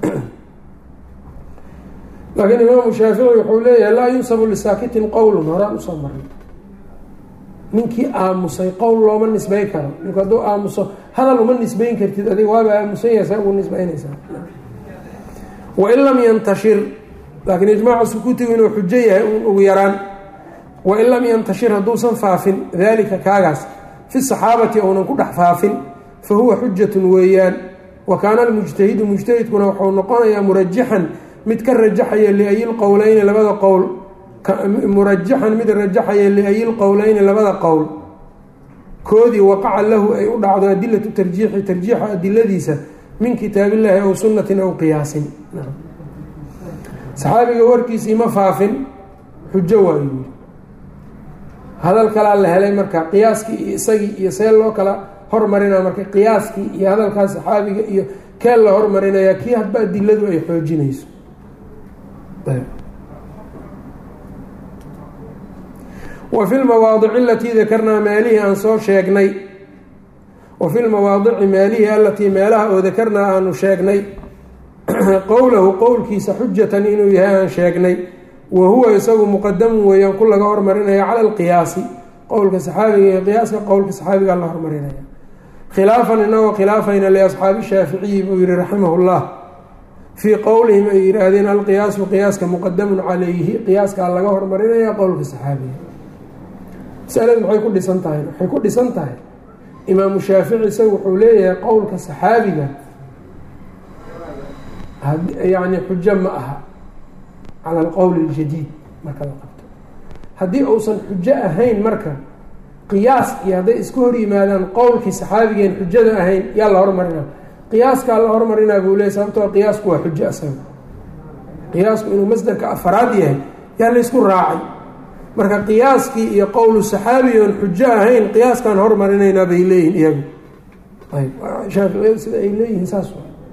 laakiin imaamu shaafici wuxuu leeyahay laa yunsabu lisaakitin qowlun horaan usoo marnay ninkii aamusay qowl looma nisbay karo ninku hadduu aamuso hadal uma nisbayn kartid adiga waaba aamusan yahay saa ugu nisbaynaysaa wain lam yantashir laakiin ijmaacu sukuutigu inuu xujo yahay ugu yaraan wain lam yantashir hadduusan faafin dalika kaagaas fi saxaabati ounan ku dhex faafin fa huwa xujatun weeyaan wa kaana almujtahidu mujtahidkuna wuxuu noqonayaa murajaxan mid ka rajaxaya liayi lqowleyni labada qowl murajaxan mid rajaxaya liayi lqowleyni labada qowl koodii waqaca lahu ay u dhacdo adilatu tarjiixi tarjiixa adiladiisa min kitaabillaahi aw sunnatin aw qiyaasin saxaabiga warkiisii ma faafin xujo waayu yiri hadal kalaa la helay marka qiyaaskii iyo isagii iyo see loo kala hormarinaa marka qiyaaskii iyo hadalkaas saxaabiga iyo kee la hormarinayaa kii hadba adiladu ay xoojinayso wa fi lmawaadici alatii dakarnaa meelihii aan soo sheegnay wa fi lmawaadici meelihii alatii meelaha oo dakarnaa aanu sheegnay qowlahu qowlkiisa xujatan inuu yahay aan sheegnay wa huwa isagu muqadamun weeyaan ku laga hormarinaya cala alqiyaasi qowlka saxaabiga iyo qiyaaska qowlka saxaabigaa la hormarinaya khilaafan inagoo khilaafayna liasxaabi shaaficiyi buu yihi raximah llah fii qowlihim ay yihaahdeen alqiyaasu qiyaaska muqadamun calayhi qiyaaskaa laga hormarinaya qowlka saxaabiga masaladu maxay ku dhisan tahay waxay ku dhisan tahay imaamu shaafici isagu wuxuu leeyahay qowlka saxaabiga yani xujo ma aha cala alqowli اljadiid marka la qabto haddii uusan xujo ahayn marka qiyaas iyo hadday isku hor yimaadaan qowlkii saxaabigeen xujada ahayn yaa la hormarina qiyaaskaa la hormarinaa buu leey sababtoo qiyaasku waa xujo asaga qiyaasku inuu masdarka afaraad yahay yaa la ysku raacay marka qiyaaskii iyo qowlu saxaabi oon xujo ahayn qiyaaskaan hormarinaynaa bay leeyihin iyagu ayb shaaficiyadu sida ay leeyihiin saas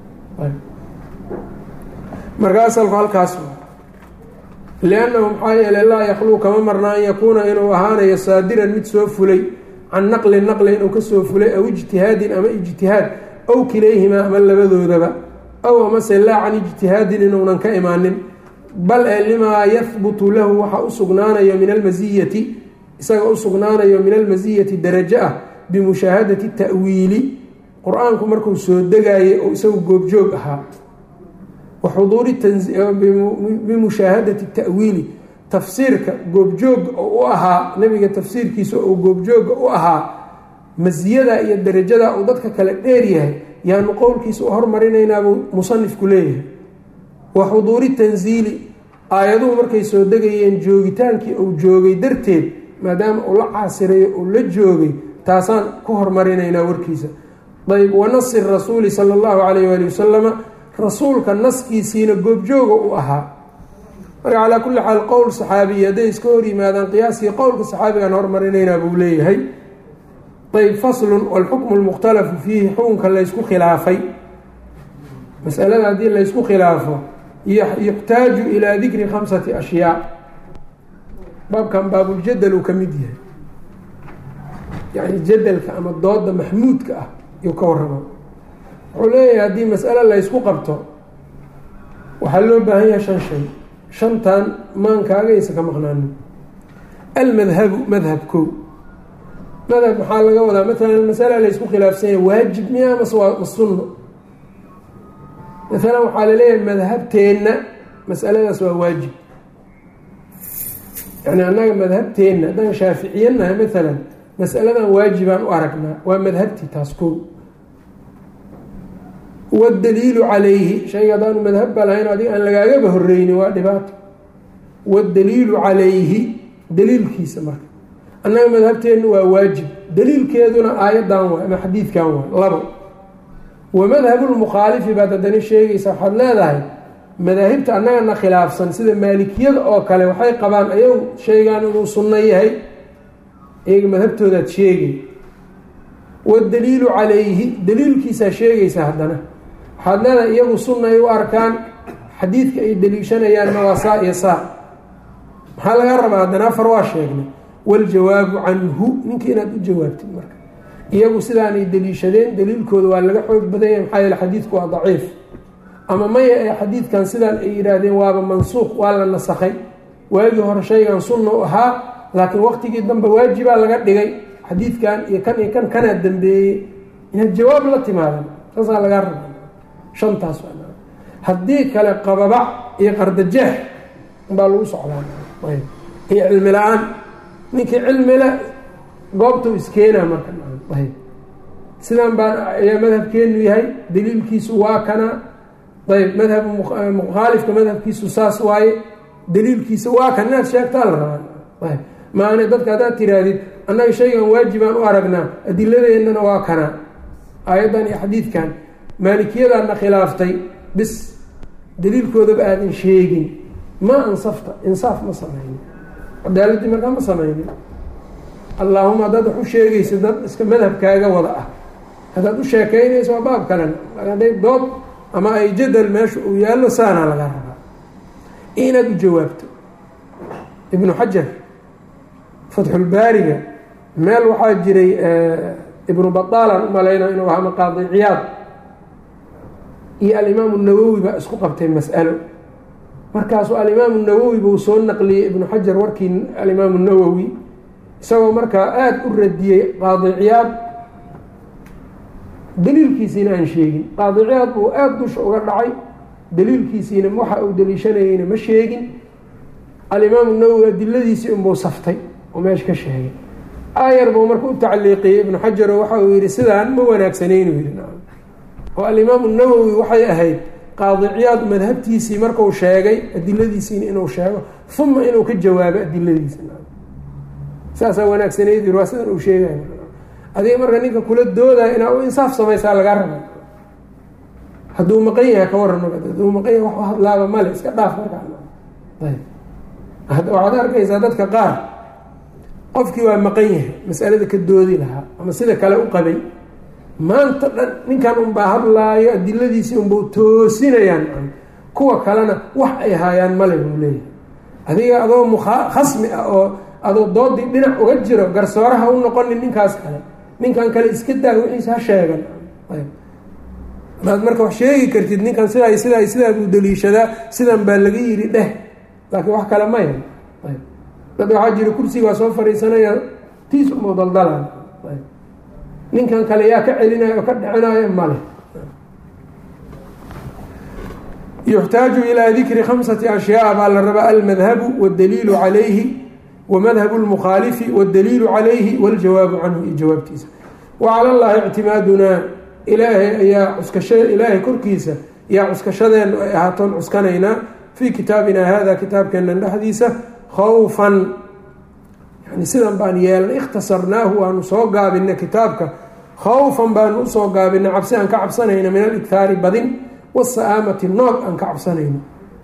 marka asalku halkaas liannahu maxaa yeeley laa yakluu kama marna an yakuuna inuu ahaanayo saadiran mid soo fulay can naqlin naqli inuu kasoo fulay aw ijtihaadin ama ijtihaad ow kilayhimaa ama labadoodaba ow amase laa can ijtihaadin inuunan ka imaanin bal ee limaa yahbutu lahu waxa u sugnaanayo min almasiyati isaga u sugnaanayo min almasiyati darajo ah bimushaahadati ta'wiili qur-aanku markuu soo degaayay oo isagu goobjoog ahaa waxuduuri bimushaahadati ta'wiili tafsiirka goobjooga oo u ahaa nebiga tafsiirkiisa oo goobjooga u ahaa masiyada iyo darajada uu dadka kale dheer yahay yaanu qowlkiisa u hormarinaynaabuu musanifku leeyahay wa xuduuri tansiili aayaduhu markay soo degayeen joogitaankii uu joogay darteed maadaama uu la caasirayo uu la joogay taasaan ku hormarinaynaa warkiisa ayb wa nasi rasuuli sala allahu calayh waali wasalama rasuulka naskiisiina goobjooga u ahaa marka calaa kulli xaal qowl saxaabiyi hadday iska hor yimaadaan qiyaaskii qowlka saxaabigaan hormarinaynaa buu leeyahay ayb faslun walxukmu lmukhtalafu fiihi xukunka laysku khilaafay masalada haddii laysku khilaafo yuxtaaju ilaa dikri khamsati ashyaa baabkan baabuljadal uu ka mid yahay yani jadalka ama dooda maxmuudka ah yuu ka warrama wuxuu leeyahay haddii mas'alo laysku qabto waxaa loo baahan yahay shan shay shantan maankaagaysa ka maqnaanin almadhabu madhab kow madhab maxaa laga wadaa maalan masala laysku khilaafsanya waajib miya mase waa ma sunno maalan waxaa laleeyahay madhabteenna masaladaas waa waajib yani annaga madhabteenna haddaan shaaficiyanahay maalan masaladan waajibaan u aragnaa waa madhabtii taas kow wاdaliilu calayhi shayga haddaanu madhabba lahayn adig aan lagaagaba horeynin waa dhibaato wاdaliilu calayhi daliilkiisa marka annaga madhabteenna waa waajib daliilkeeduna aayaddan waay ama xadiidkan waay labo wa madhabu lmukhaalifi baad haddana sheegaysa waxaad leedahay madaahibta annagana khilaafsan sida maalikiyada oo kale waxay qabaan ayagu shaygaan inuu sunno yahay iyaga madhabtoodaad sheegay wadaliilu calayhi daliilkiisaa sheegaysa haddana waxaad leedahay iyagu sunna ay u arkaan xadiidka ay deliishanayaanna waa saa iyo saa maxaa laga rabaa haddana afar waa sheegnay waljawaabu canhu ninka inaad u jawaabtid marka iyagu sidaanay deliishadeen daliilkooda waa laga xoog badanya maxaa yeele xadiidku waa daciif ama maya ee xadiidkan sidaan ay yidhaahdeen waaba mansuuq waa la nasakhay waagii hore shaygan sunna u ahaa laakiin waqtigii dambe waajibaa laga dhigay xadiidkan iyo kan iyo kan kanaa dambeeyey inaad jawaab la timaadan saasaa lagaa raba shantaas haddii kale qababac iyo qardajeex baa lagu socdaa iyo cilmi la-aan ninkii cilmile goobtuu iskeenaa marka sidan baan ayaa madhabkeenu yahay daliilkiisu waa kana ayb madhab mukhaalifka madhabkiisu saas waaye daliilkiisa waa kan inaad sheegtaa la rabaa maana dadka haddaad tiraahdid annaga shaygan waajibaan u aragnaa adiladeennana waa kana aayaddan iyo xadiidkan maalikiyadaadna khilaaftay bis daliilkoodaba aadan sheegin ma ansafta insaaf ma samaynin cadaaladii markaa ma samaynin allaahuma haddaad wax u sheegaysa dad iska madhabkaaga wada ah haddaad u sheekeynayso waa baab kalena hadday dood ama ay jadal meesha uu yaallo saanaa laga rabaa inaad u jawaabto ibnu xajar fatxulbaariga meel waxaa jiray ibnu bataalan u malayna inuu ahaa maqaadi ciyaad iyo alimaamu nawowi baa isku qabtay mas'alo markaasuu alimaamu nawowi buu soo naqliyey ibnu xajar warkii alimaamu nawowi isagoo markaa aada u radiyey qaadi ciyaad daliilkiisiina aan sheegin qaadi ciyaad buu aada dusha uga dhacay daliilkiisiina waxa uu daliishanayeyna ma sheegin alimaamu nawowi adiladiisii unbuu saftay oo meesha ka sheegay aayar buu marka u tacliiqiyey ibnu xajar oo waxa uu yihi sidaan ma wanaagsanaynu yidhi oo alimaamu nawowi waxay ahayd qaadi ciyaad madhabtiisii marku sheegay adiladiisiina inuu sheego uma inuu ka jawaabo adiladiisa saasaa wanaagsanayd waa sidan uu sheegay adiga marka ninka kula doodaya inaa u insaaf samaysaa lagaa raba hadduu maqan yahay ka waran hadduu maqan yahay wax hadlaaba male iska dhaaf markaa waxaad arkaysaa dadka qaar qofkii waa maqan yahay masalada ka doodi lahaa ama sida kale u qabay maanta dhan ninkan unbaa hadlaayo adiladiisii unbau toosinayaan kuwa kalena wax ay haayaan male buu leeyahay adiga adoo mukhasmi ah oo adoo doodii dhinac uga jiro garsooraha u noqonin ninkaas kale ninkan kale iska daa wixiis ha sheegan hadaad marka wax sheegi kartid ninkan sidaa sidaa sidaa buu daliishadaa sidan baa laga yiri dheh laakiin wax kale maya dad waxaa jira kursiga waa soo fariisanaya tiis umu daldala ninkan kale yaa ka celinayo oo ka dhicinayo male yuxtaaju ilaa dikri khamsati ashyaa baa la rabaa almadhabu wاdaliilu calayhi wamadhabu اlmukhaalifi wاdaliilu calayhi waاljawaabu canhu iyo jawaabtiisa wacala llahi ictimaadunaa ilaahay ayaa cuskasha ilaahay korkiisa yaa cuskashadeenu ay ahaatoon cuskanaynaa fii kitaabina hada kitaabkeenan dhexdiisa khawfan yani sidan baan yeelnay ikhtasarnaahu waanu soo gaabinay kitaabka khawfan baanu usoo gaabinay cabsi aan ka cabsanayno min aligtaari badin wasa'aamati noog aan ka cabsanayno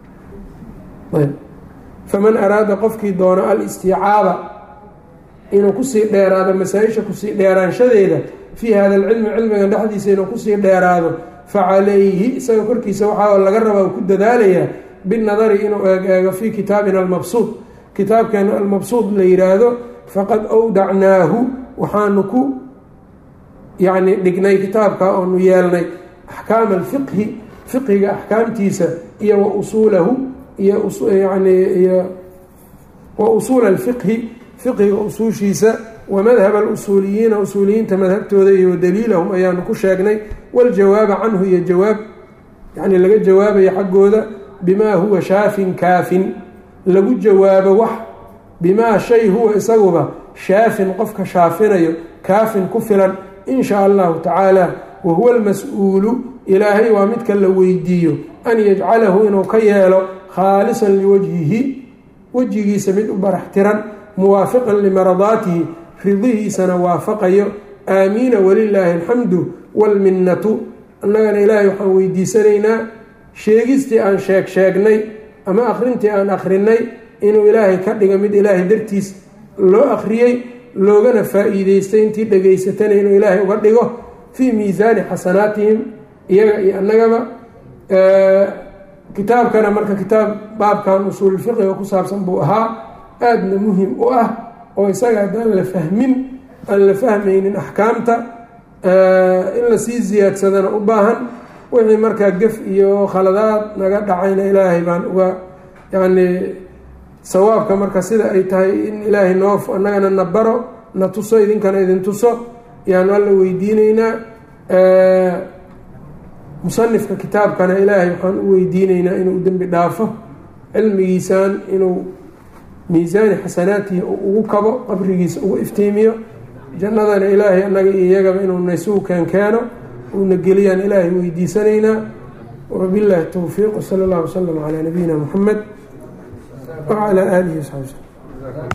faman araada qofkii doono alistiicaaba inuu kusii dheeraado masaa-isha kusii dheeraanshadeeda fii hada alcilmi cilmigan dhexdiisa inuu kusii dheeraado facalayhi isaga korkiisa waxaa laga rabaa uu ku dadaalayaa binadari inuu eeg-eego fii kitaabina almabsuud kitaabkeena almabsuud la yiraahdo faqad awdacnaahu waxaanu ku yacni dhignay kitaabka oonu yeelnay axkaama alfiqhi fiqhiga axkaamtiisa iyo wa usuulahu iyo yani iyo wa usuula alfiqhi fiqhiga usuushiisa wa madhab alusuuliyiina usuuliyiinta madhabtooda iyo daliilahum ayaanu ku sheegnay waljawaaba canhu iyo jawaab yani laga jawaabayo xaggooda bimaa huwa shaafin kaafin lagu jawaabo wax bimaa shay huwa isaguba shaafin qofka shaafinayo kaafin ku filan in shaa allahu tacaala wa huwa almas-uulu ilaahay waa midka la weydiiyo an yajcalahu inuu ka yeelo khaalisan liwajhihi wejigiisa mid u barax tiran muwaafiqan limaradaatihi ridihiisana waafaqayo aamiina walilaahi alxamdu waalminnatu annagana ilaahay waxaan weydiisanaynaa sheegistii aan sheeg sheegnay ama akhrintii aan akhrinay inuu ilaahay ka dhigo mid ilaahay dartiis loo akhriyey loogana faa-iideystay intii dhegaysatana inuu ilaahay uga dhigo fii miisaani xasanaatihim iyaga iyo annagaba kitaabkana marka kitaab baabkan usuulfiqiga ku saabsan buu ahaa aadna muhim u ah oo isaga haddaan la fahmin aan la fahmaynin axkaamta in lasii ziyaadsadana u baahan wixii markaa gef iyo khaladaad naga dhacayna ilaahay baan uga yacni sawaabka marka sida ay tahay in ilaahay noo annagana na baro na tuso idinkana idin tuso yaanu alla weydiineynaa musanifka kitaabkana ilaahay waxaan u weydiineynaa inuu dembi dhaafo cilmigiisaan inuu miisaani xasanaatihi ugu kabo qabrigiisa ugu iftiimiyo jannadana ilaahay annaga iyo iyagaba inuu naysugu keenkeeno uuna geliyaan ilaahay weydiisanaynaa wabillahi towfiiq wsala allah wasalam calaa nabiyina muxamed wacalaa aalihi wasaxbi wslm